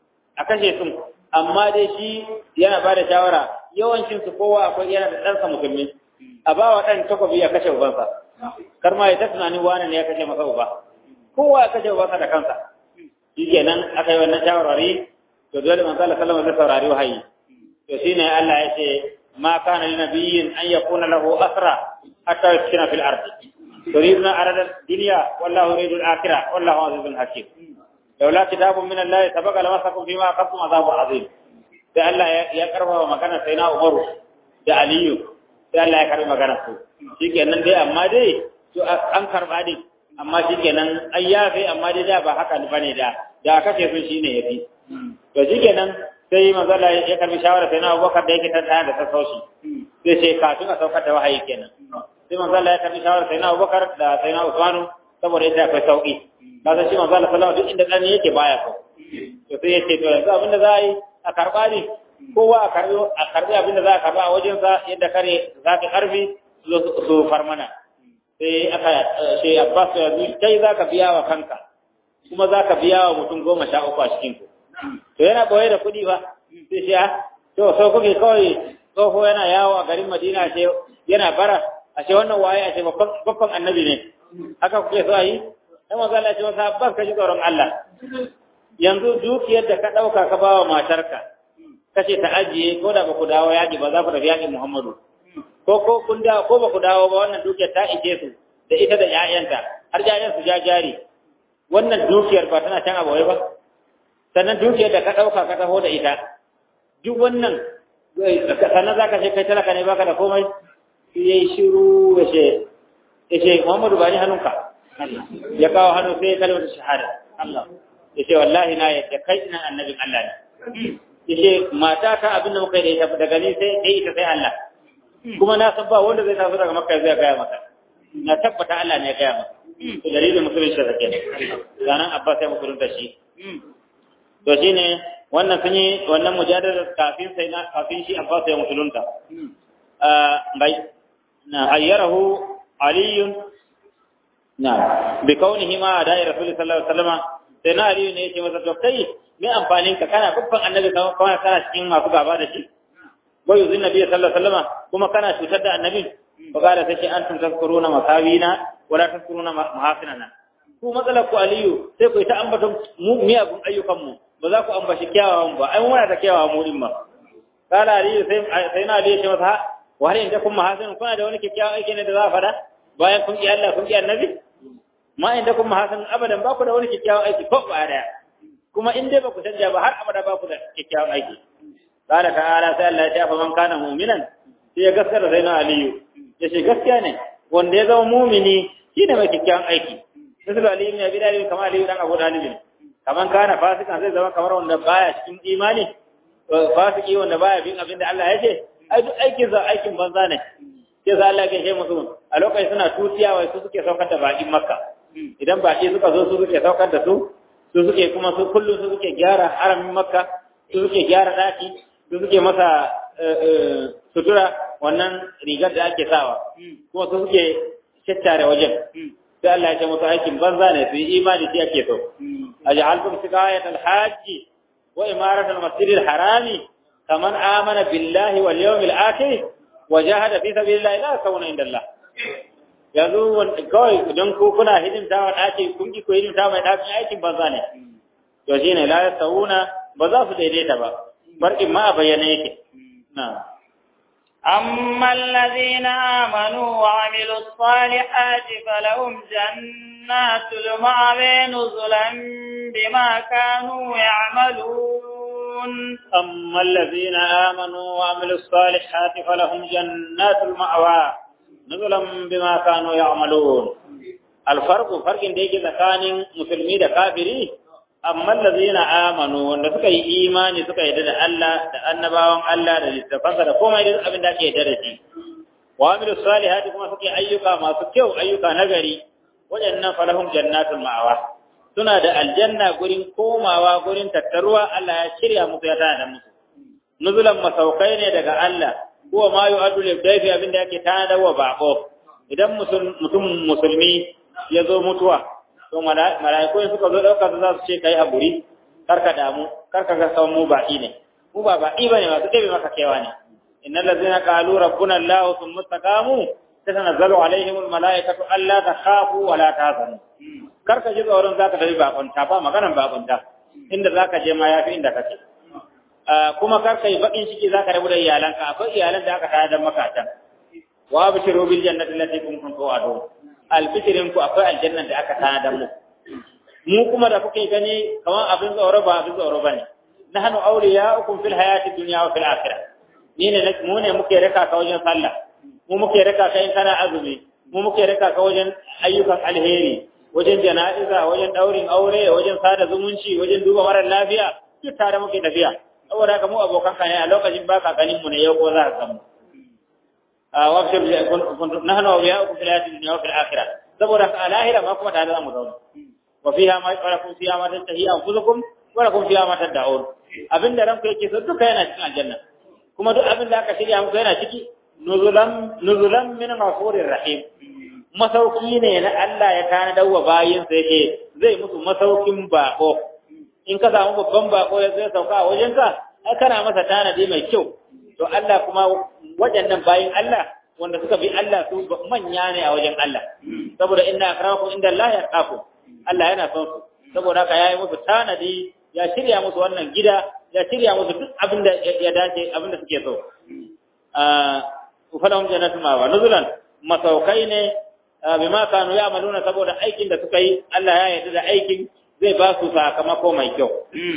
a kashe su amma dai shi yana ba da shawara yawancin su kowa akwai yana da ɗansa musulmi a ba wa ɗan takobi ya kashe ubansa kar ma ya ta tunanin wani ne ya kashe masa uba kowa ya kashe ubansa da kansa shi kenan aka yi wannan shawarwari to dole manzo Allah sallallahu alaihi saurari wahayi to shine Allah ya ce ma kana lin nabiyyin an yakuna lahu asra hatta yuskina fil ardi تريدنا أرد الدنيا والله يريد الآخرة والله عزيز حكيم لولا كتاب من الله سبق لمسكم فيما أخذتم عذاب عظيم da Allah ya karba wa magana sai na Umaru da Aliyu sai Allah ya karba magana su shikenan dai amma dai to an karba dai amma shikenan an yafe amma dai da ba haka bane da da kace sun shine yafi to shikenan sai manzo Allah ya karbi shawara sai na Abubakar da yake tada da sassauci sai sai kafin a saukar da wahayi kenan sai manzo Allah ya karbi shawara sai na Abubakar da sai na Usmanu saboda ita akwai sauki kaga shi manzo Allah sallallahu alaihi wasallam duk inda dan yake baya ko to sai yace to yanzu abinda za a yi a karba ne kowa a karbi a karbi abinda za a karba a wajen sa yadda kare za ka karbi su farmana sai aka ce Abbas yanzu kai za ka biya wa kanka kuma za ka biya wa mutum goma sha uku a cikin ku to yana boye da kuɗi ba sai shi to sau kuke kawai tsoho yana yawo a garin Madina ce yana bara a ce wannan waye a ce babban annabi ne haka kuke so a yi sai manzo Allah ya ce masa Abbas ka ji tsoron Allah yanzu dukiyar da ka dauka ka bawa matarka kace ta ajiye ko da ba ku dawo yaƙi ba za ku tafi yaƙin Muhammadu ko ko kun da ko ba ku dawo ba wannan dukiyar ta ije su da ita da ƴaƴanta har ƴaƴan su ja jari wannan dukiyar ba tana can abawai ba sannan dukiyar da ka dauka ka taho da ita duk wannan sannan za ka ce kai talaka ne baka da komai sai yayi shiru ya ce ya ce Muhammadu ba ni hannunka ya kawo hannu sai kalmar shahada Allah ya ce wallahi na yadda kai ina annabin Allah ne ya ce mata ta abin da muka yi da ita daga ni sai dai ita sai Allah kuma na san ba wanda zai taso daga makka zai gaya maka na tabbata Allah ne ya gaya maka to dalilin musulunci da take ranar Abbas ya musulunta shi to shine wannan sun yi wannan mujadalar kafin sai na kafin shi Abbas ya musulunta bai na ayyarahu aliyun na bi kaunihi ma da rasul sallallahu alaihi wasallam sai na aliyu ne ya ce masa to kai me amfanin ka kana babban annabi kawai kana cikin masu gaba da shi wa yuzin nabi sallallahu alaihi wasallam kuma kana cutar da annabi fa kada sai antum tazkuruna masawina wala tazkuruna mahasinana ku matsalar ku aliyu sai ku yi ta ambaton mu miyagun ayyukan mu ba za ku ambashi kyawawan ba ai muna da kyawawan mu din ma kala aliyu sai sai na aliyu ce masa wa har inda kun mahasin kuna da wani kyakkyawan aiki ne da za a fada bayan kun ki Allah kun ki annabi ma inda kun mahasin abadan ba ku da wani kyakkyawan aiki ko ba daya kuma in dai ba ku canja ba har abada ba ku da kyakkyawan aiki qala ta'ala sai Allah ya ce fa man kana mu'minan sai ya gaskata sai na aliyu ya ce gaskiya ne wanda ya zama mu'mini shine mai kyakkyawan aiki misal aliyu ne bi dalil kamar aliyu dan abu dalil kaman kana fasikan zai zama kamar wanda baya cikin imani fasiki wanda baya bin abin da Allah ya ce ai duk aikin za aikin banza ne sai sa Allah ya ce musu a lokacin suna tutiya wai su suke saukar da bakin makka idan baki suka zo su suke saukar da su su suke kuma su kullum su suke gyara haramin makka su suke gyara daki su suke masa sutura wannan rigar da ake sawa kuma su suke tattare wajen sai Allah ya ce musu aikin banza ne su yi imani shi ake so aj'altum siqayat al-hajj wa imarat al-masjid al-harami kaman amana billahi wal yawmil akhir wa jahada fi sabilillahi la sawna inda Allah yanzu kawai idan ku kuna hidimta wa ɗaki kun ki ku hidimta mai ɗakin aikin banza ne to shi ne la sauna ba za su daidaita ba barkin ma a bayyana yake na أما الذين آمنوا وعملوا الصالحات فلهم جنات المأوى نزلا بما كانوا يعملون أما الذين آمنوا وعملوا الصالحات فلهم جنات المأوى نزلا بما كانوا يعملون الفرق فرق ديك tsakanin musulmi da kafiri amma allazina amanu wanda suka yi imani suka yarda da Allah da annabawan Allah da littafansa da komai da abin da ake yarda da shi wa amilu salihati kuma suke ayyuka masu kyau ayyuka nagari wajannan falahum jannatul ma'awa suna da aljanna gurin komawa gurin tattaruwa Allah ya shirya musu ya tana da musu nuzulan masaukai ne daga Allah huwa ma yu'addu lil dayfi abinda yake tanada wa bako idan mutum musulmi ya zo mutuwa to malaiku suka zo dauka su za su ce kai haburi karka damu karka ga sauran mu baki ne mu ba baki bane masu dabe maka kewa ne innal ladzina qalu rabbuna allah thumma istaqamu tatanazzalu alaihim al malaikatu alla takhafu wa la tahzanu karka ji tsoron zaka tafi bakunta ba maganan bakunta inda zaka je ma yafi inda kake kuma kar kai bakin ciki zaka rabu da iyalanka akwai iyalan da aka tayar da makatan wa abshiru bil jannati allati kuntum tu'adun albishirin ku akwai aljanna da aka tayar da mu mu kuma da kuke gani kaman abin tsoro ba abin tsoro bane nahnu awliya'ukum fil hayati dunya wa fil akhirah ni ne mu ne muke raka ka wajen sallah mu muke raka ka in kana azumi mu muke raka ka wajen ayyukan alheri wajen jana'iza wajen daurin aure wajen sada zumunci wajen duba mara lafiya duk tare muke tafiya saboda haka mu abokan ka ne a lokacin baka ganin mu ne yau ko za ka samu a wabshir nahnu awliya'ukum fil hayati dunya wa fil akhirah saboda haka a lahira ma kuma tare za mu zauna wa fiha ma yaqrakum fiha ma tastahi anfusukum wa lakum fiha ma tad'un abinda ranku yake so duka yana cikin aljanna kuma duk abin da aka shirya muku yana ciki nuzulan nuzulan min ghafurir rahim masauki ne na Allah ya tana dawa bayin sa yake zai musu masaukin bako in ka samu babban bako ya zai sauka a wajenka ai kana masa tanadi mai kyau to Allah kuma waɗannan bayin Allah wanda suka bi Allah su manya ne a wajen Allah saboda inna akramakum inda Allah yaqafu Allah yana son su saboda haka yayi musu tanadi ya shirya musu wannan gida ya shirya musu duk abin da ya dace abin da suke so ah falahum jannatu ma wa nuzulan masaukai ne bima kanu ya'maluna saboda aikin da suka yi Allah ya yarda da aikin zai ba su sakamako mai kyau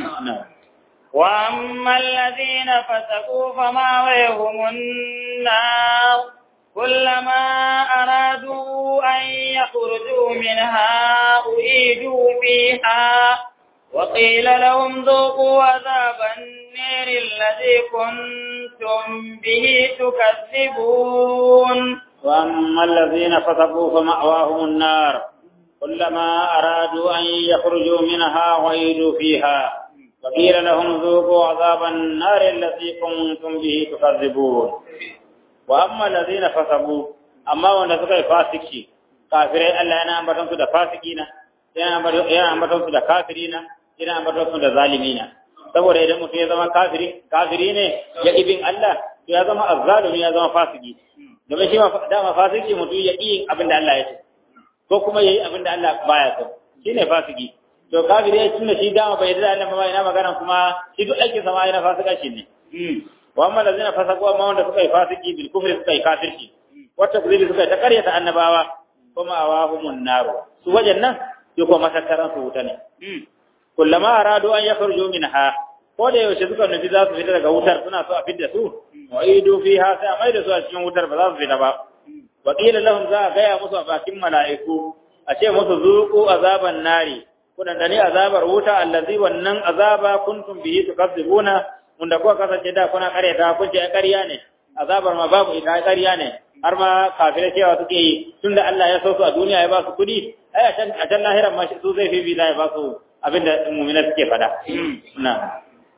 وأما الذين فسقوا فماويهم النار كلما أرادوا أن يخرجوا منها أعيدوا فيها وقيل لهم ذوقوا عذاب النير الذي كنتم به تكذبون وأما الذين فسقوا فمأواهم النار كلما أرادوا أن يخرجوا منها وعيدوا فيها وقيل لهم ذوقوا عذاب النار التي كنتم به تكذبون واما الذين فسقوا اما wanda suka yi fasiki kafirai Allah yana ambaton su da fasikina yana ambaton su da kafirina yana ambaton su da zalimina saboda idan mutum ya zama kafiri kafiri ne ya ibin Allah to ya zama azzalumi ya zama fasiki domin shi ma dama fasiki mutum ya yi abin da Allah ya ce ko kuma yayi abin da Allah baya so shine fasiki to kafiri ya tunda shi dama bai yarda Allah ba ina magana kuma shi duk aikin sa ma yana fasika shi ne wa amma lazina fasaqu amma wanda suka yi fasiki bil kufri suka yi kafirci wata kuzibi suka yi ta karyata annabawa kuma awahumun naru su wajen nan su kuma matattaran su wuta ne kullama aradu an yakhruju minha ko da yaushe suka nufi za su fita daga wutar suna so a fidda su wa idu fiha sai a maida su a cikin wutar ba za su fita ba wa qila lahum za a gaya musu a bakin mala'iku a ce musu zuqu azaban nari kuna dani azabar wuta allazi wannan azaba kuntum bihi tukazzibuna wanda kuka kasance da kuna karyata kun ce ƙarya ne azabar ma babu ita ƙarya ne har ma kafirai cewa suke yi tunda Allah ya so su a duniya ya ba su kuɗi ai a can a can lahiran ma su zai fi ya ba su abinda mu'mina suke fada na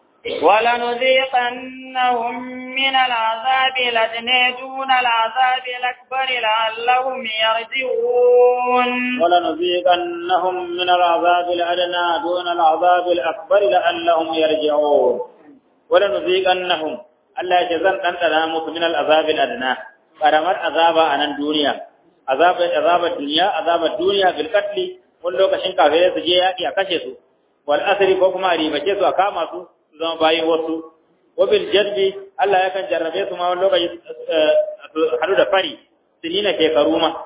ولنذيقنهم من العذاب الأدنى دون العذاب الأكبر لعلهم يرجعون ولنذيقنهم من العذاب الأدنى دون العذاب الأكبر لعلهم يرجعون ولنذيقنهم Allah ya ce zan ɗanɗana musu min al'azab al'adna ƙaramar azaba a nan duniya azabar azabar duniya azabar duniya bil qatli wani lokacin kafirai su je yaƙi a kashe su wal asri ko kuma a ribace su a kama su su zama bayin wasu wa bil jadbi Allah yakan jarrabe su ma wani lokaci haɗu da fari sinina shekaru ma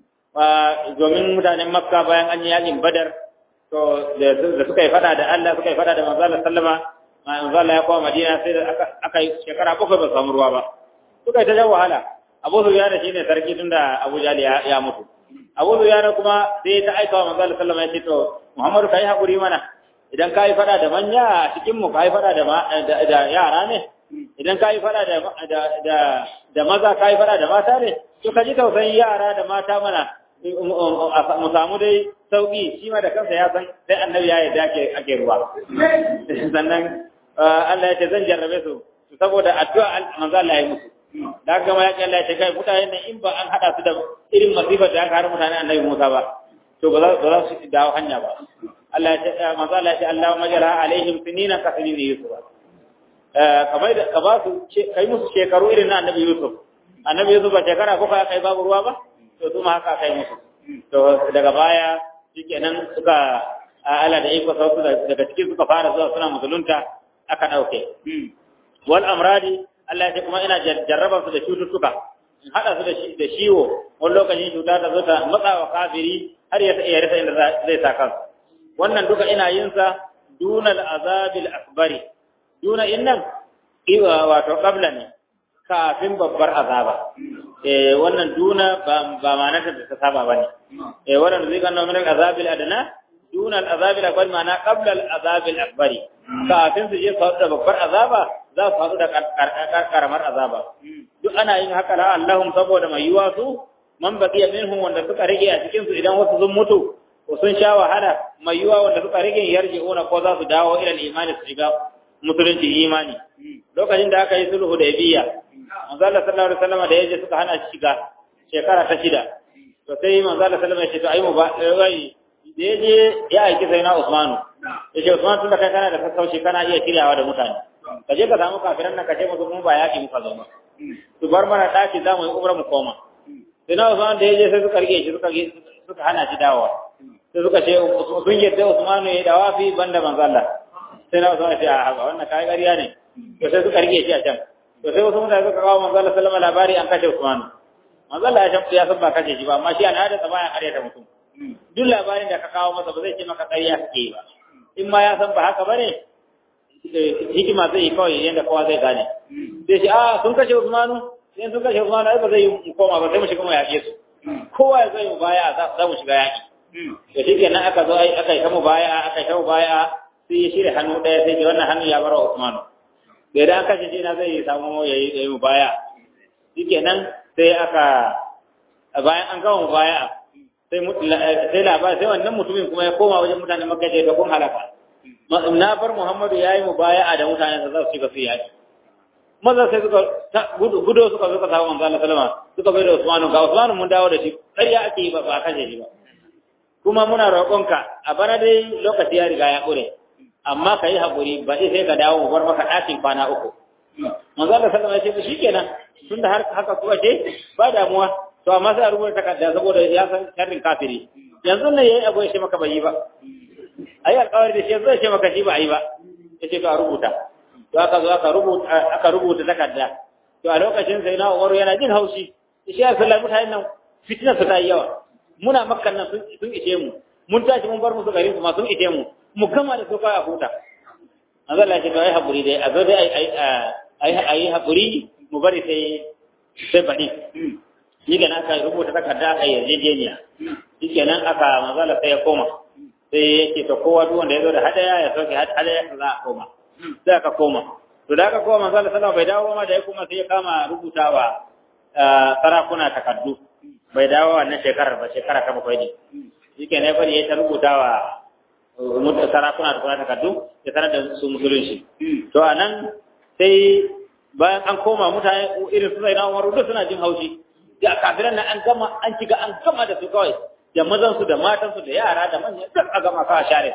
domin mutanen makka bayan an yi yaƙin badar to da suka yi fada da Allah suka yi fada da manzo Allah sallama manzo Allah ya koma Madina sai da aka yi shekara bakwai ba samu ruwa ba suka yi ta jan wahala Abu Sufyan shine sarki tunda Abu Jahl ya mutu Abu Sufyan kuma sai ta aika wa manzo Allah sallama ya ce to Muhammadu kai hakuri mana idan kai fada da manya a cikin mu kai fada da da yara ne idan kai fada da da da maza kai fada da mata ne to ka ji tausayin yara da mata mana mu samu dai sauki shi ma da kansa ya san sai annabi ya yarda ake ake ruwa sannan Allah ya ce zan jarrabe su saboda addu'a manzo Allah ya musu da haka ma ya ce Allah ya ce kai mutane ne in ba an hada su da irin masifar da aka har mutane annabi Musa ba to ba za ba za su dawo hanya ba Allah ya ce manzo Allah ya ce Allahumma jara alaihim sinina ka sinini Yusuf kamar da ka ba su kai musu shekaru irin na annabi Yusuf annabi Yusuf ba shekara ko kai babu ruwa ba to kuma haka kai musu to daga baya shikenan suka ala da iko sautu daga cikin suka fara zuwa suna musulunta aka dauke wal amradi Allah ya kuma ina jarraba su da cututtuka in hada su da ciwo wani lokacin cuta ta zo ta matsa wa kafiri har ya iya rasa inda zai sa kansa wannan duka ina yin sa dunal azabil akbari duna innan iwa wato qabla ne kafin babbar azaba eh wannan duna ba ba ma'anar da ta saba bane eh wannan zai gano min azabil adna duna al-azabil akbar ma'ana qabla al-azabil akbar kafin su je su da babbar azaba za su haɗu da karamar azaba duk ana yin haka la Allahum saboda mai yiwa su man baqiya minhum wanda suka rage a cikin su idan wasu sun mutu ko sun sha wahala mai yiwa wanda suka rage yarji'una ko za su dawo ila al-imani su shiga musulunci imani lokacin da aka yi sulhu da biya manzo Allah sallallahu alaihi wasallam da yaje suka hana shi shiga shekara ta shida to sai manzo Allah sallallahu alaihi wasallam ya ce to ayi mu ba wai da yaje ya aiki sai na Usmanu yace Usman tun da kai kana da sassauci kana iya shiryawa da mutane ka je ka samu kafiran nan ka ce musu mun ba yaki muka zo ba su bar mana daki za mu yi umra mu koma sai na Usman da yaje sai suka rike shi suka suka hana shi dawowa sai suka ce sun yadda Usmanu ya dawa fi banda manzo Allah sai na Usman ya ce a wannan kai ƙarya ne to sai suka rike shi a can to sai wasu mutane suka kawo manzo Allah sallama labari an kashe Usman manzo Allah ya san ya san ba kashe shi ba amma shi an hada ta bayan ƙarya ta mutum duk labarin da ka kawo masa ba zai ce maka ƙarya kake yi ba in ma ya san ba haka bane hikima zai yi kawai yadda kowa zai gane sai shi a sun kashe Usmanu sai sun kashe Usmanu ai ba zai yi koma ba sai mu shiga mu yaƙe su kowa ya zai mu baya za mu shiga yaƙi to shi kenan aka zo aka yi ta mu baya aka yi ta mu baya sai ya shirya hannu ɗaya sai ce wannan hannu ya bar wa Usmanu da idan an kashe shi na zai samu ya yi mu baya shikenan sai aka bayan an gama mu baya sai sai labari sai wannan mutumin kuma ya koma wajen mutanen Makka da kun halaka na bar Muhammadu yayi mu baya da mutanen sa za su shiga su yaki maza sai suka gudo suka suka samu manzo Allah sallama suka bai da Usmanu ga Usmanu mun dawo da shi ƙarya ake yi ba ba kashe shi ba kuma muna roƙonka a bana dai lokaci ya riga ya ƙure amma ka yi haƙuri ba sai ka dawo bar maka ɗakin kwana uku manzo Allah sallallahu alaihi wasallam shikenan tunda har haka kuwa ce ba damuwa to amma sai a rubuta takarda saboda ya san sharrin kafiri yanzu ne yayi abu ya ce maka bai yi ba ayi alƙawari da shi yanzu ya ce maka shi ba ayi ba ya ce to a rubuta to aka zo aka rubuta aka rubuta takarda to a lokacin sai na Umar yana jin haushi shi ya sallar mutanen nan fitinar su ta yi yawa muna makkan nan sun ishe mu mun tashi mun bar musu garin su ma sun ishe mu mu gama da su kawai a huta an zalla ce to ai haƙuri dai a zo dai ai ai haƙuri mu bari sai sai baɗi shi kenan aka rubuta takarda aka yarjejeniya shi kenan aka mazala sai ya koma sai ya ce to kowa duk wanda ya zo da hadaya ya sauke hadaya za a koma sai aka koma to da aka koma mazala sallallahu bai dawo ma da ya koma sai ya kama rubutawa sarakuna takardu bai dawo wannan shekarar ba shekara ta bakwai ne shi kenan ya bari ya ta rubutawa sarakuna da kuma takardu ya sanar da su musulunci to a nan sai bayan an koma mutane irin su zai na umaru duk suna jin haushi da kafiran nan an gama an kiga an gama da su kawai da mazan su da matan su da yara da manyan duk a gama ka share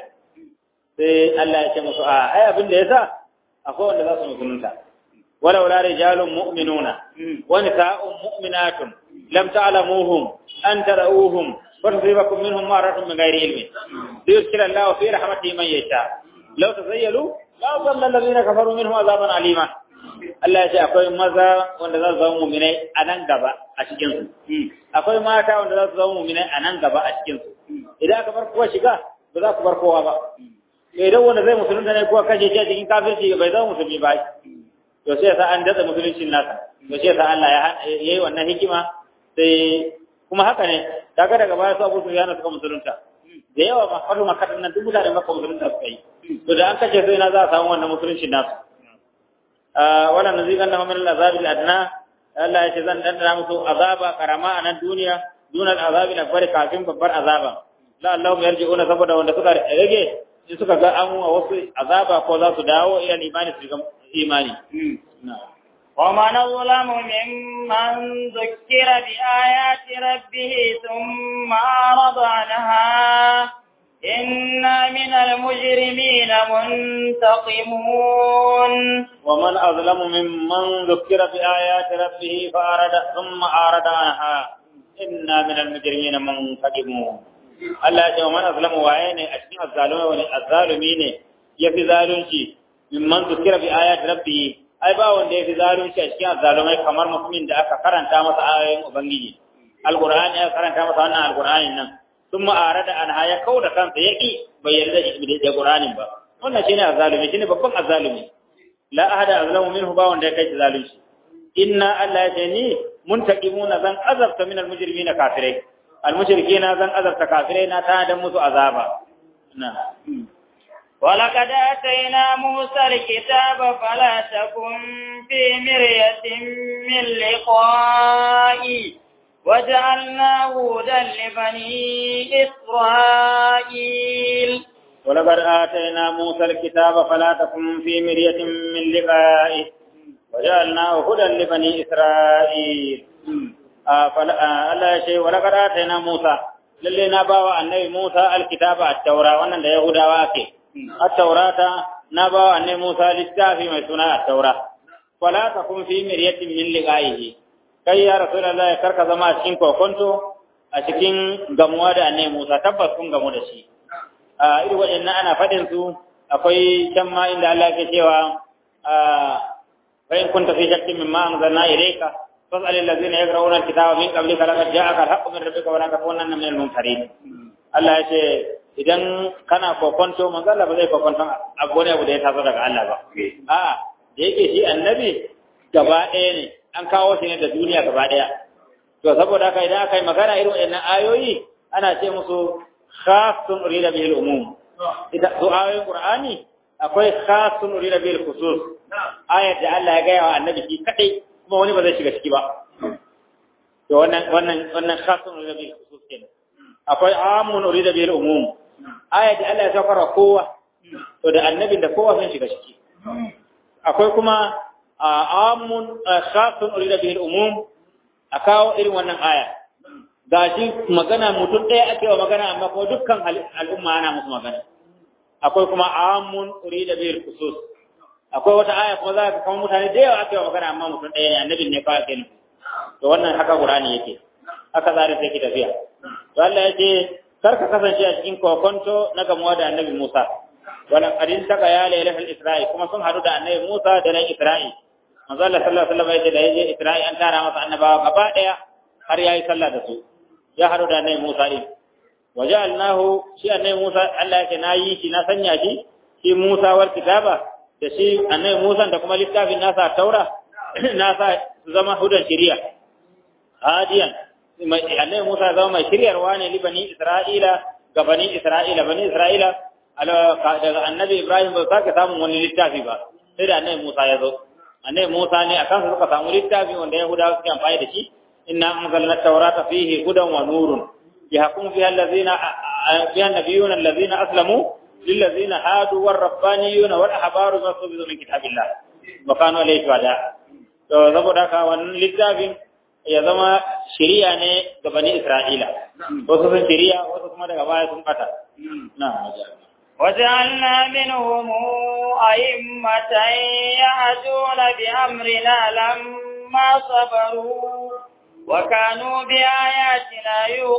sai Allah ya ce musu a ai abin da yasa akwai wanda za su musulunta walau la rijalun mu'minuna wa nisa'un mu'minatun lam ta'lamuhum an tarauhum فتصيبكم منهم مرة من غير علم ليدخل الله في رحمته من يشاء لو تزيلوا لا ظل الذين كفروا منهم عذابا عليما Allah ya ce akwai maza wanda za su zama muminai a nan gaba a cikinsu. Akwai mata wanda za su zama muminai a nan gaba a cikinsu. Idan aka bar kowa shiga, ba za ku bar kowa ba. Idan wanda zai musulunta ne kowa kashe shi a cikin kafirci bai zama musulmi ba. To sai sa an datsa musuluncin nasa. To sai sa Allah ya yi wannan hikima sai kuma haka ne kaga daga baya su Abu Sufyan suka musulunta da yawa ma fatu makatan nan duk mutane maka musulunta suka yi to da an kace sai na za a samu wannan musulunci nasu ah wala nazikan lahum min al-azab al-adna Allah ya ce zan dandana musu azaba karama a nan duniya dunal azabi na bari kafin babbar azaba la Allah ya yarji'una saboda wanda suka rage in suka ga an wa wasu azaba ko za su dawo ila imani su ga imani na'am ومن أظلم ممن ذكر بآيات ربه ثم أعرض عنها إنا من المجرمين منتقمون ومن أظلم ممن ذكر بآيات ربه فأرد ثم أعرض عنها إنا من المجرمين منتقمون Allah ya ce wa man azlamu waye ne a cikin azzalumai wani azzalumi ne ya fi zalunci mimman zukira bi ayat rabbi ai ba wanda ya fi zalunci a cikin azzalumai kamar mutumin da aka karanta masa ayoyin ubangiji alqur'ani aka karanta masa wannan alqur'anin nan sun ma'ara da anha ya kau da kansa ya ƙi bai yarda da qur'anin ba wannan shine azzalumi shine babban azzalumi la ahada azlamu minhu ba wanda ya kai zalunci inna Allah ya ce ni muntaqimuna zan azabta min almujrimina kafirai almushrikina zan azabta kafirai na ta dan musu azaba na ولقد آتينا موسى الكتاب فلا تكن في مرية من لقائه وجعلناه هدى لبني إسرائيل ولقد آتينا موسى الكتاب فلا تكن في مرية من لقائه وجعلناه هدى لبني إسرائيل Allah ya ce wa laqad atayna Musa lalle na bawa annabi Musa alkitaba at-taura wannan da Yahudawa ake at-taurata na bawa annabi Musa littafi mai suna at-taura wala takun fi miryatin min liqa'ihi kai ya rasulullahi karka zama a cikin kokonto a cikin gamuwa da annabi Musa tabbas kun gamu da shi a irin waɗannan ana faɗin su akwai can ma inda Allah ke cewa fa in kunta fi shakkin mimma anzalna ilayka فاسأل الذين يقرؤون الكتاب من قبلك لقد جاءك الحق من ربك ولا تكونن من الممترين Allah ya ce idan kana kokonto manzo Allah ba zai kokonto abu ne abu da ya taso daga Allah ba a da yake shi annabi gaba ɗaya ne an kawo shi ne da duniya gaba ɗaya to saboda haka idan aka yi magana irin wannan ayoyi ana ce musu khasun urida bil umum idan su ayoyin qur'ani akwai khasun urida bil khusus ayat da Allah ya gaya wa annabi shi kadai kuma wani ba zai shiga ciki ba to wannan wannan wannan khasun urida bil khusus kenan akwai amun urida bil umum ayat da Allah ya saukar kowa to da annabin da kowa sun shiga ciki akwai kuma amun khasun urida bil umum a kawo irin wannan aya gashi magana mutum ɗaya ake wa magana amma kuma dukkan al'umma ana musu magana akwai kuma amun urida bil khusus akwai wata aya kuma za ka kama mutane da yawa ake wa magana amma mutum ɗaya ne annabin ne kawai ke nufi to wannan haka qur'ani yake haka zare sai ki tafiya to Allah ya ce kar ka kasance a cikin kokonto na gamuwa da annabi Musa wannan kadin taka ya lailatul isra'i kuma sun hadu da annabi Musa da nan Isra'i manzo Allah sallallahu alaihi wasallam ya ce da yaje Isra'i an tara masa annabawa gaba daya har yayi sallah da su ya hadu da annabi Musa din waja'alnahu shi annabi Musa Allah yake nayi shi na sanya shi shi Musa war kitaba da shi annabi Musa da kuma littafin nasa Taura nasa su zama hudan shari'a hadiyan annabi Musa zama mai shiryarwa ne li bani Isra'ila ga bani Isra'ila bani Isra'ila daga annabi Ibrahim ba sake samun wani littafi ba sai da annabi Musa ya zo annabi Musa ne akan su suka samu littafi wanda Yahudawa suke amfani da shi inna anzalna at-taurata fihi hudan wa nurun yahkum fiha allazina fiha nabiyuna allazina aslamu lillazina hadu war-rabbaniyuna wal-ahbaru ma subizu min kitabillah wa kanu alayhi wada to saboda haka wannan littafin ya zama shiriya ne ga bani Isra'ila wasu sun shiriya wasu kuma daga baya sun bata na وجعلنا منهم أئمة يهدون بأمرنا لما صبروا وكانوا بآياتنا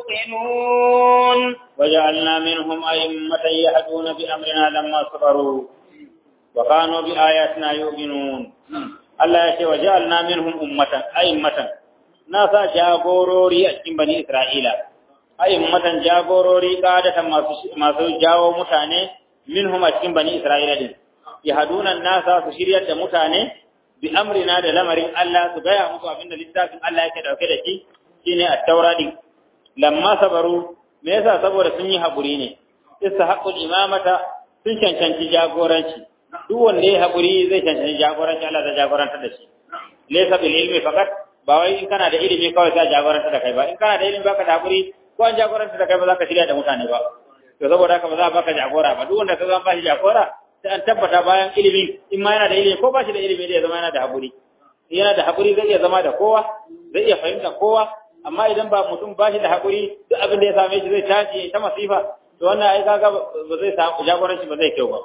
يوقنون وجعلنا منهم أئمة يهدون بأمرنا لما صبروا وكانوا بآياتنا يؤمنون الله يشي وجعلنا منهم أمة أئمة ناسا جاغوروري أجن بني إسرائيل أئمة جاغوروري قادة ما جاو متاني منهم أجن بني إسرائيل يهدون الناس سشرية متاني bi amrina da lamarin Allah su gaya musu abin da littafin Allah yake dauke da shi shine at-taura din lamma sabaru me yasa saboda sun yi haƙuri ne haqqul imamata sun cancanci jagoranci duk wanda ya haƙuri zai cancanci jagoranci Allah zai jagoranta da shi laysa bil ilmi faqat ba wai in kana da ilimi kawai sai jagoranta da kai ba in kana da ilimi baka da haƙuri ko an jagoranta da kai ba za ka shirya da mutane ba to saboda haka ba za a baka jagora ba duk wanda ka zama ba shi jagora sai an tabbata bayan ilimin in ma yana da ilimi ko ba shi da ilimi zai zama yana da haƙuri yana da haƙuri zai iya zama da kowa zai iya fahimta kowa amma idan ba mutum ba shi da haƙuri duk abin da ya same shi zai tashi ta masifa to wannan ai kaga ba zai samu jagoranci ba zai kyau ba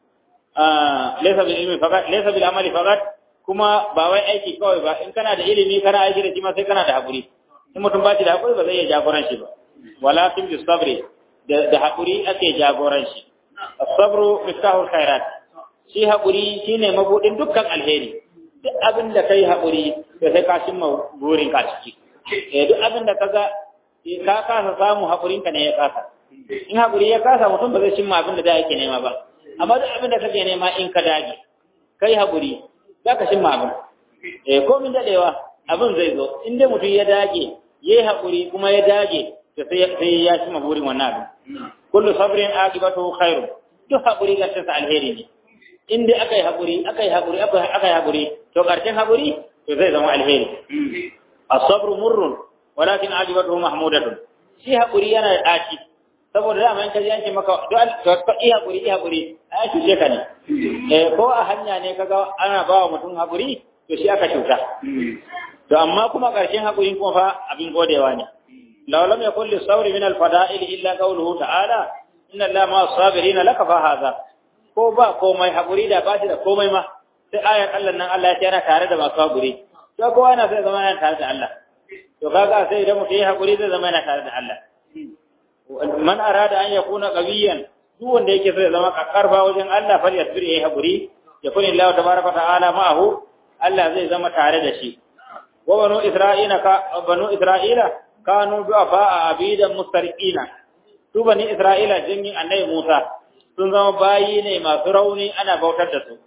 laysa bil ilmi faqat laysa bil amali faqat kuma ba wai aiki kawai ba in kana da ilimi kana aiki da shi ma sai kana da haƙuri in mutum ba shi da haƙuri ba zai iya jagoranci ba walakin bis sabri da haƙuri ake jagoranci as-sabru miftahul khairat shi haƙuri shine mabudin dukkan alheri duk abin da kai haƙuri da sai ka cimma burin ka ciki eh duk abin da kaga ka kasa samu haƙurin ka ne ya kasa in haƙuri ya kasa mutum ba zai cimma abin da da yake nema ba amma duk abin da kake nema in ka dage kai haƙuri za ka cimma abin eh komin dadewa abin zai zo in dai mutum ya dage yayi haƙuri kuma ya dage to sai ya cimma burin wannan abin kullu sabrin aqibatu khairu duk haƙuri ga sa alheri ne in dai aka yi haƙuri aka yi haƙuri aka yi haƙuri to ƙarshen haƙuri to zai zama alheri as-sabru murrun walakin aqibatuhu mahmudatun shi haƙuri yana da ɗaci saboda dama in ka ji an ce maka to ka yi haƙuri yi haƙuri ai cuce ka ne eh ko a hanya ne kaga ana ba wa mutum haƙuri to shi aka cuta to amma kuma ƙarshen haƙurin kuma fa abin godewa ne law lam yakul lis-sabri min al-fada'il illa qawluhu ta'ala inna allaha ma as-sabirin laka fa hadha ko ba komai haƙuri da ba shi da komai ma sai ayar Allah nan Allah ya ce yana tare da masu haƙuri to kowa yana sai zama yana tare da Allah to kaga sai idan mutum ya haƙuri zai zama yana tare da Allah man arada an yakuna qawiyan duk wanda yake so ya zama karfa wajen Allah fal yasbir yayi haƙuri ya kuni Allah tabaraka ta'ala ma'ahu Allah zai zama tare da shi wa banu isra'ila ka banu isra'ila kanu du'afa abidan mustariqina su bani isra'ila jingin annabi Musa sun zama bayi ne masu rauni ana bautar da su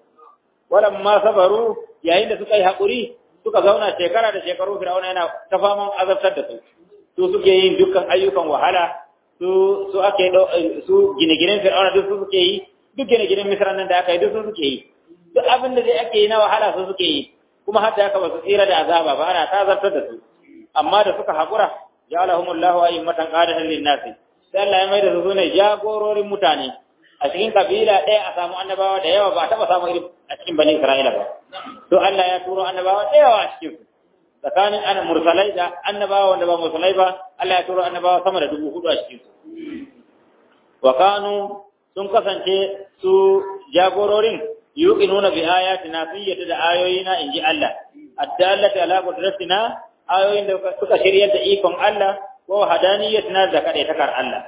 ma sabaru yayin da suka yi haƙuri suka zauna shekara da shekaru fir'auna yana ta faman azabtar da su su suke yin dukkan ayyukan wahala su su ake su gine-ginen fir'auna duk su suke yi duk gine-ginen misran nan da aka yi duk su suke yi duk abin da dai ake yi na wahala su suke yi kuma har da haka ba su tsira da azaba ba ana ta azabtar da su amma da suka haƙura ja'alahumullahu a'immatan qadatan lin-nasi sai Allah ya mai da su ne jagororin mutane a cikin kabila ɗaya a samu annabawa da yawa ba a taɓa samu irin a cikin bani Isra'ila ba. To Allah ya turo annabawa da yawa a cikin su. tsakanin ana mursalai da annabawa wanda ba mursalai ba Allah ya turo annabawa sama da dubu hudu a cikin su wa kanu sun kasance su jagororin yuqinuna bi ayatina sun yadda da ayoyina inji Allah addallati ala qudratina ayoyin da suka shiryar da ikon Allah ko hadaniyatina da kade takar Allah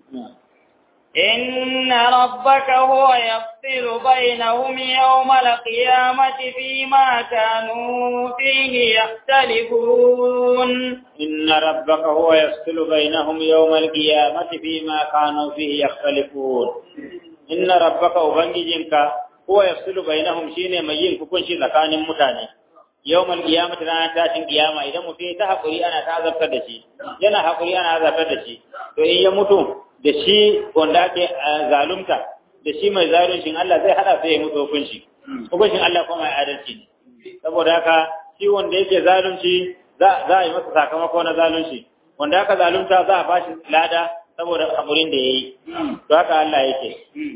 إن ربك هو يفصل بينهم يوم القيامة فيما كانوا فيه يختلفون إن ربك هو يفصل بينهم يوم القيامة فيما كانوا فيه يختلفون إن ربك أبنجنك هو يفصل بينهم شين مجين كون شي زكان متاني يوم القيامة رانا تاشن قيامة إذا مفي تحقري أنا تعذب تدشي ينا حقري أنا عذب تدشي تو إن يموتون da shi wanda ake zalunta da shi mai zaluncin Allah zai hada sai ya mutu hukunci hukuncin Allah kuma mai adalci ne saboda haka shi wanda yake zalunci za a yi masa sakamako na zalunci wanda aka zalunta za a bashi lada saboda hakurin da ya yi to haka Allah yake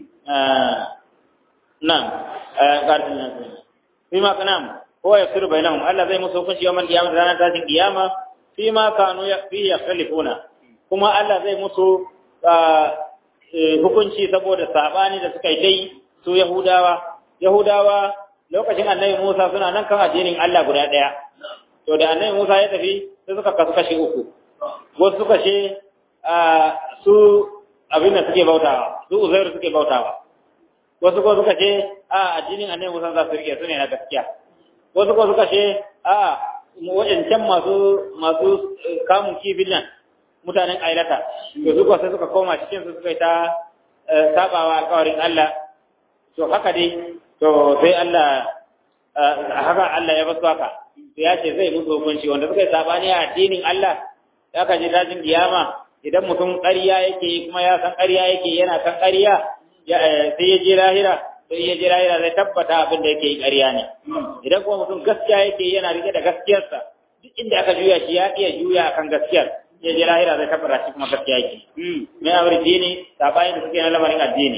nan ƙarfin nan fi ma kanam ko ya firu bainahum Allah zai musu hukunci yawan kiyama da ranar tashin kiyama fi ma kanu ya fi ya kuma Allah zai musu hukunci saboda sabani da suka yi dai su Yahudawa Yahudawa lokacin Annabi Musa suna nan kan addinin Allah guda daya to da Annabi Musa ya tafi sai suka kasu kashi uku wasu suka ce su abin da suke bautawa su Uzairu suke bautawa wasu ko suka ce a addinin Annabi Musa za su rike su ne na gaskiya wasu ko suka ce a waɗancan masu masu kamun kifin nan mutanen ailata to su sai suka koma cikin su suka yi ta sabawa alƙawarin Allah to haka dai to sai Allah haka Allah ya basu haka to ya ce zai musu hukunci wanda suka yi sabani a addinin Allah ya ka ji dajin kiyama idan mutum ƙarya yake kuma ya san ƙarya yake yana kan ƙarya sai ya je lahira sai ya je lahira zai tabbata abin da yake yi ƙarya ne idan kuma mutum gaskiya yake yana rike da gaskiyarsa duk inda aka juya shi ya iya juya akan gaskiyar ya je lahira zai tabbata shi kuma gaskiya yake me aure dini sabayin da suke na lamarin addini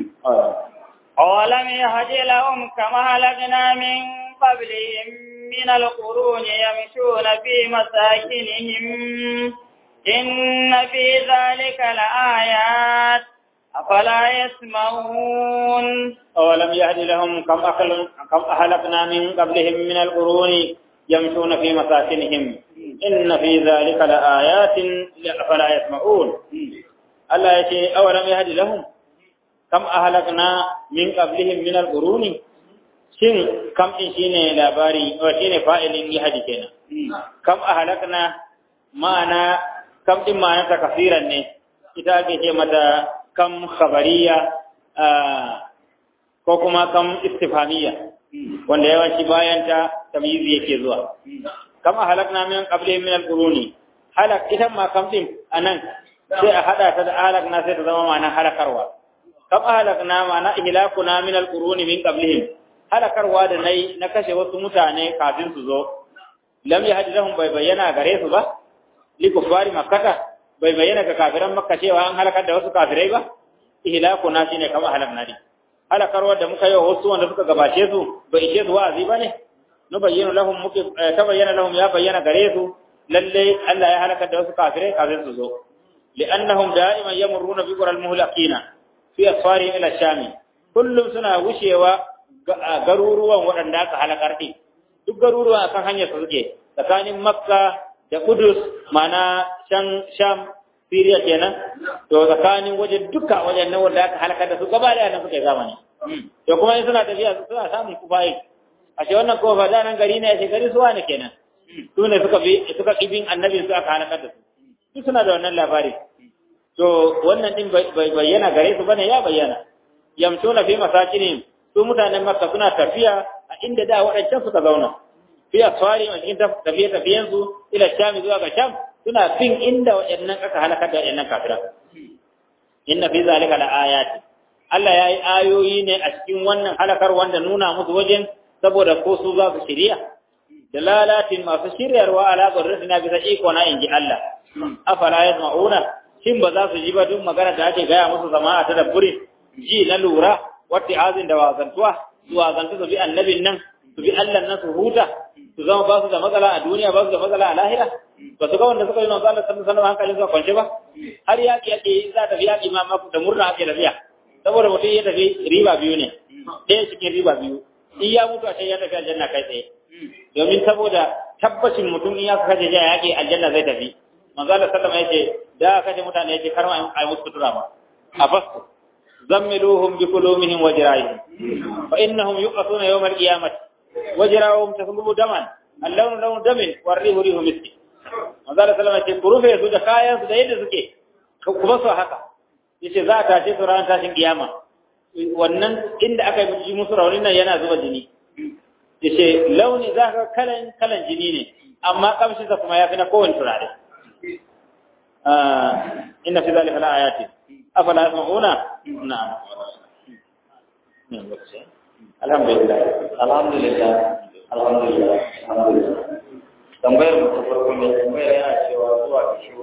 أولم يهد لهم كما هلكنا من قبلهم من القرون يمشون في مساكنهم إن في ذلك لآيات أفلا يسمعون أولم يهد لهم كم أخل كم أهلكنا من قبلهم من القرون يمشون في مساكنهم إن في ذلك لآيات أفلا يسمعون الله يشيء أولم يهد لهم كم أهلكنا من قبلهم من القرون shin kam din shine labari o shine fa'ilin yahdi kenan kam ahlakna ma'ana kam din ma'ana ta kafiran ne ita ake ce mata kam khabariya ko kuma kam istifhamiyya wanda yawanci bayan ta tamyizi yake zuwa kam ahlakna min qablihim min al-quruni halak ita ma kam din anan sai a hada ta da ahlakna sai ta zama ma'ana halakarwa kam ahlakna ma'ana ihlakuna min al-quruni min qablihim halakarwa da nayi na kashe wasu mutane kafin su zo lam yahdi lahum bai bayyana gare su ba li kufari makkata bai bayyana ga kafiran makka cewa an halakar da wasu kafirai ba ihlakuna shine kam ahlakna din halakarwa da muka yi wa wasu wanda suka gabace su bai ishe su wa'azi ba ne nu bayyana lahum muke ta bayyana lahum ya bayyana gare su lalle Allah ya halaka da wasu kafirai kafin su zo li'annahum da'iman yamurruna bi qural muhlaqina fi asfari ila shami kullum suna wucewa garuruwan waɗanda aka halakar din duk garuruwan akan hanyar su suke tsakanin makka da kudus mana shan sham Siriya kenan to tsakanin wajen duka wajen nan wanda aka halaka da su gaba da nan suke zamani to kuma in suna tafiya suna samun kufayi ashe wannan kofa da nan gari ne ashe gari suwa ne kenan su ne suka bi suka kibin annabi su aka halaka da su su suna da wannan labari to wannan din bai bayyana gare su bane ya bayyana yamtuna fi masakinihim su mutanen makka suna tafiya a inda da waɗancan suka zauna fi asfari a cikin tafiye tafiyensu ila sham zuwa ga sham suna fin inda waɗannan aka halakar da waɗannan kafira inna fi zalika la ayati Allah ya yi ayoyi ne a cikin wannan halakar wanda nuna musu wajen saboda ko su za su shirya da lalatin masu shiryarwa ala na bisa iko na inji Allah afala yasma'una shin ba za su ji ba duk magana da ake gaya musu zama a tadabburi ji na lura wata azin da wazantuwa su wazantu su bi annabin nan su bi Allah nan su huta su zama ba su da matsala a duniya ba su da matsala a lahira ba su ga wanda suka yi manzo Allah sallallahu alaihi wasallam hankalin su kwance ba har yaki yake za ta fi yaki ma da murna ake tafiya saboda mutum ya tafi riba biyu ne ɗaya cikin riba biyu in ya mutu a can ya tafi aljanna kai tsaye domin saboda tabbacin mutum in ya kashe ya yaƙi aljanna zai tafi manzo Allah sallama yace da kashe mutane yace kar ma ai musu sutura ma a basu zammiluhum bi kulumihim wa jirahihim fa innahum yuqasuna yawm al-qiyamati wa jirahum taslubu daman al-lawn lawn damin wa rihu rihu miski manzo Allah sallama yace ku rufe su da kayan su da yadda suke kuma su haka yace za ta tashi su ran tashin kiyama wannan inda aka yi musu raunin nan yana zuba jini yace launi za ka kalan kalan jini ne amma kamshinsa kuma ya fi na kowane turare inna fi zalika la ayati afala yasma'una na'am alhamdulillah alhamdulillah alhamdulillah alhamdulillah tambayar mu ta farko mai tambayar yana cewa zuwa ga shehu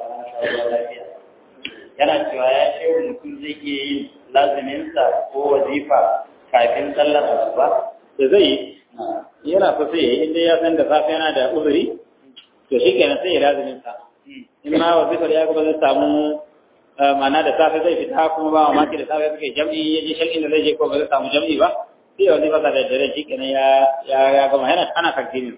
lafiya yana cewa ya shehu mutum zai iya yin laziminsa ko wazifa kafin sallar asuba da zai yana so sai yayi inda ya san da safe yana da uzuri to shi kenan sai ya lazimin sa in ma wazifar ya kuma zai samu mana da safe zai fita kuma ba mamaki da safe suke jam'i ya je shan inda zai je ko ba zai samu jam'i ba sai wazifa sa da dare shi kenan ya ya ya gama yana ana takdinin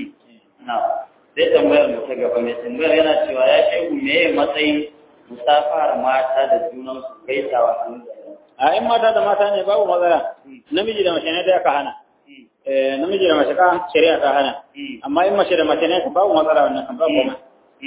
na sai tambayar mu ta gaba mai tambayar yana cewa ya shehu me matsayin musafar mata da junan su gaisawa hannu da a in mata da mata ne babu matsala namiji da mace ne da aka hana namiji da mace ka shari'a ta hana amma in mace da mace ne ka babu matsala wannan kan babu ma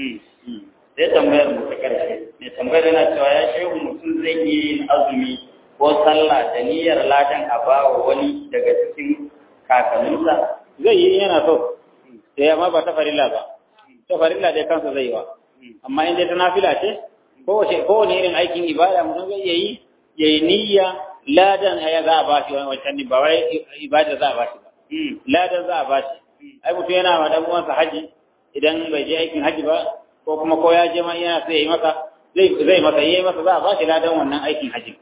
sai tambayar mu ta karshe ne tambayar yana cewa ya shehu mutum zai yi yin azumi ko sallah da niyyar ladan a bawa wani daga cikin kakanninsa zai yi yana so sai amma ba ta farilla ba ta farilla dai kansa zai yi wa amma in dai ta nafila ce kowane irin aikin ibada mutum zai iya yi ya yi niyya ladan ya za a bashi wancan ne ba wai ibada za a bashi ba ladan za a bashi ai mutum yana wa dan uwansa haji idan bai je aikin haji ba ko kuma ko ya je ma yana sai ya yi masa zai zai masa yi masa za a bashi ladan wannan aikin haji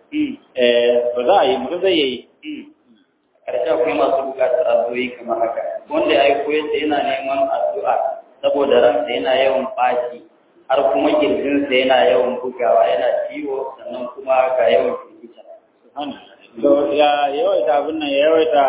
eh ba za a yi mutum zai yi karshe akwai masu bukatar addu'o'i kamar haka wanda ya aiko yace yana neman addu'a saboda ransa yana yawan ɓaci har kuma kirjinsa yana yawan bugawa yana ciwo sannan kuma ga yawan firgita to ya yawaita abin nan ya yawaita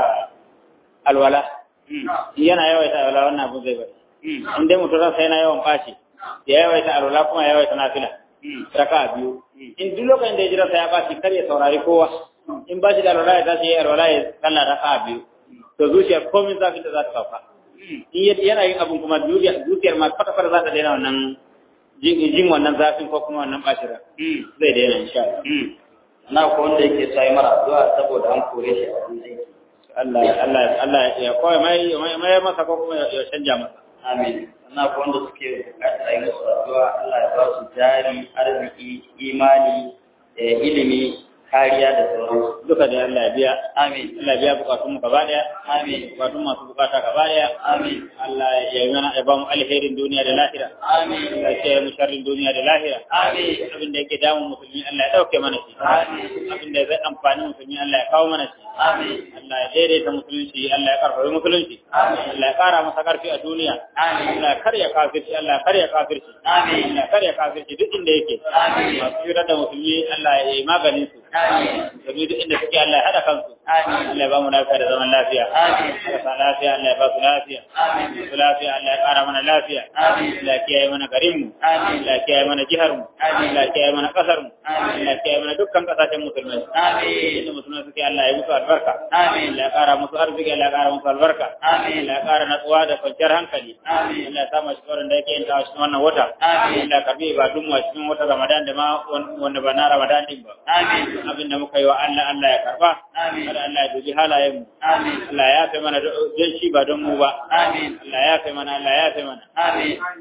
alwala yana yawaita alwala wannan abin zai bari in dai mutum ransa yana yawan ɓaci ya yawaita alwala kuma ya yawaita nafila raka biyu in duk lokacin da ya jira ya ɓaci kar ya saurari kowa in ba shi da alwala ya tashi ya alwala ya kalla raka biyu to zuciyar komai zafi da za ta sauka in yana yin abin kuma zuciyar ma kwata-kwata za ta daina wannan jin wannan zafin ko kuma wannan bashira zai daina insha Allah na ko wanda yake sai mara addu'a saboda an kore shi a wajen aiki Allah Allah Allah ya koyi mai mai masa ko kuma ya canja masa amin na ko wanda suke bukatar ayi musu addu'a Allah ya ba su jari arziki imani ilimi kariya da sauransu duka da Allah ya biya amin Allah ya biya bukatun mu gaba daya amin bukatun masu bukata gaba daya amin Allah ya yi mana ya ba mu alherin duniya da lahira amin Allah ya mu sharrin duniya da lahira amin abin da yake damun musulmi Allah ya dauke mana shi amin abin da zai amfani musulmi Allah ya kawo mana shi amin Allah ya daidaita musulunci Allah ya karfafa musulunci Amin. Allah ya kara masa karfi a duniya Amin. Allah ya karya kafirci Allah ya karya kafirci Amin. Allah ya karya kafirci duk inda yake Amin. masu yura da musulmi Allah ya yi maganin su amin musulmi duk inda suke Allah ya hada kansu Amin. Allah ya ba mu lafiya da zaman lafiya Amin. marasa lafiya Allah ya ba su lafiya Amin. su lafiya Allah ya kara mana lafiya Amin. Allah ya kiyaye mana garinmu Amin. Allah ya kiyaye mana jihar mu Amin. Allah ya kiyaye mana kasar mu Amin. Allah ya kiyaye mana dukkan kasashen musulmai Amin. inda musulmai suke Allah ya musu albarka Amin. Allah ya kara musu arziki Allah ya kara musu albarka Amin. Allah ya kara natsuwa da kwanciyar hankali Amin. Allah ya sa mu cikin da yake yin ta cikin wannan wata Amin. Allah ya karbi ibadun mu a cikin wata Ramadan da ma wanda ba na Ramadan din ba Amin. abin da muka yi wa Allah Allah ya karba Amin. kada Allah ya dubi halayen mu Amin. Allah ya yafe mana don shi ba don mu ba Amin. Allah ya yafe mana Allah ya yafe mana Amin.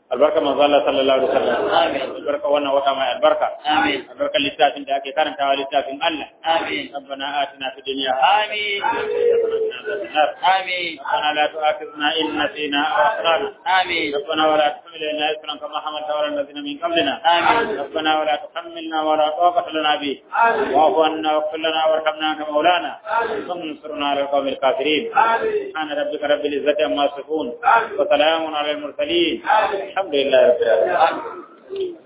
albarka manzo Allah sallallahu alaihi wasallam Amin. albarka wannan wata mai albarka Amin. albarka littafin da ake karantawa littafin Allah Amin. ربنا آتنا في الدنيا Amin. حسنة Amin. ربنا لا تؤاخذنا إن نسينا أو أخطأنا Amin. ربنا ولا تحمل لنا إثرا كما حملت على الذين من قبلنا آمين. ربنا ولا تحملنا ولا طاقة لنا به واعف عنا واغفر لنا وارحمنا أنت مولانا وانصرنا على القوم الكافرين سبحان ربك رب العزة عما يصفون وسلام على المرسلين الحمد لله رب العالمين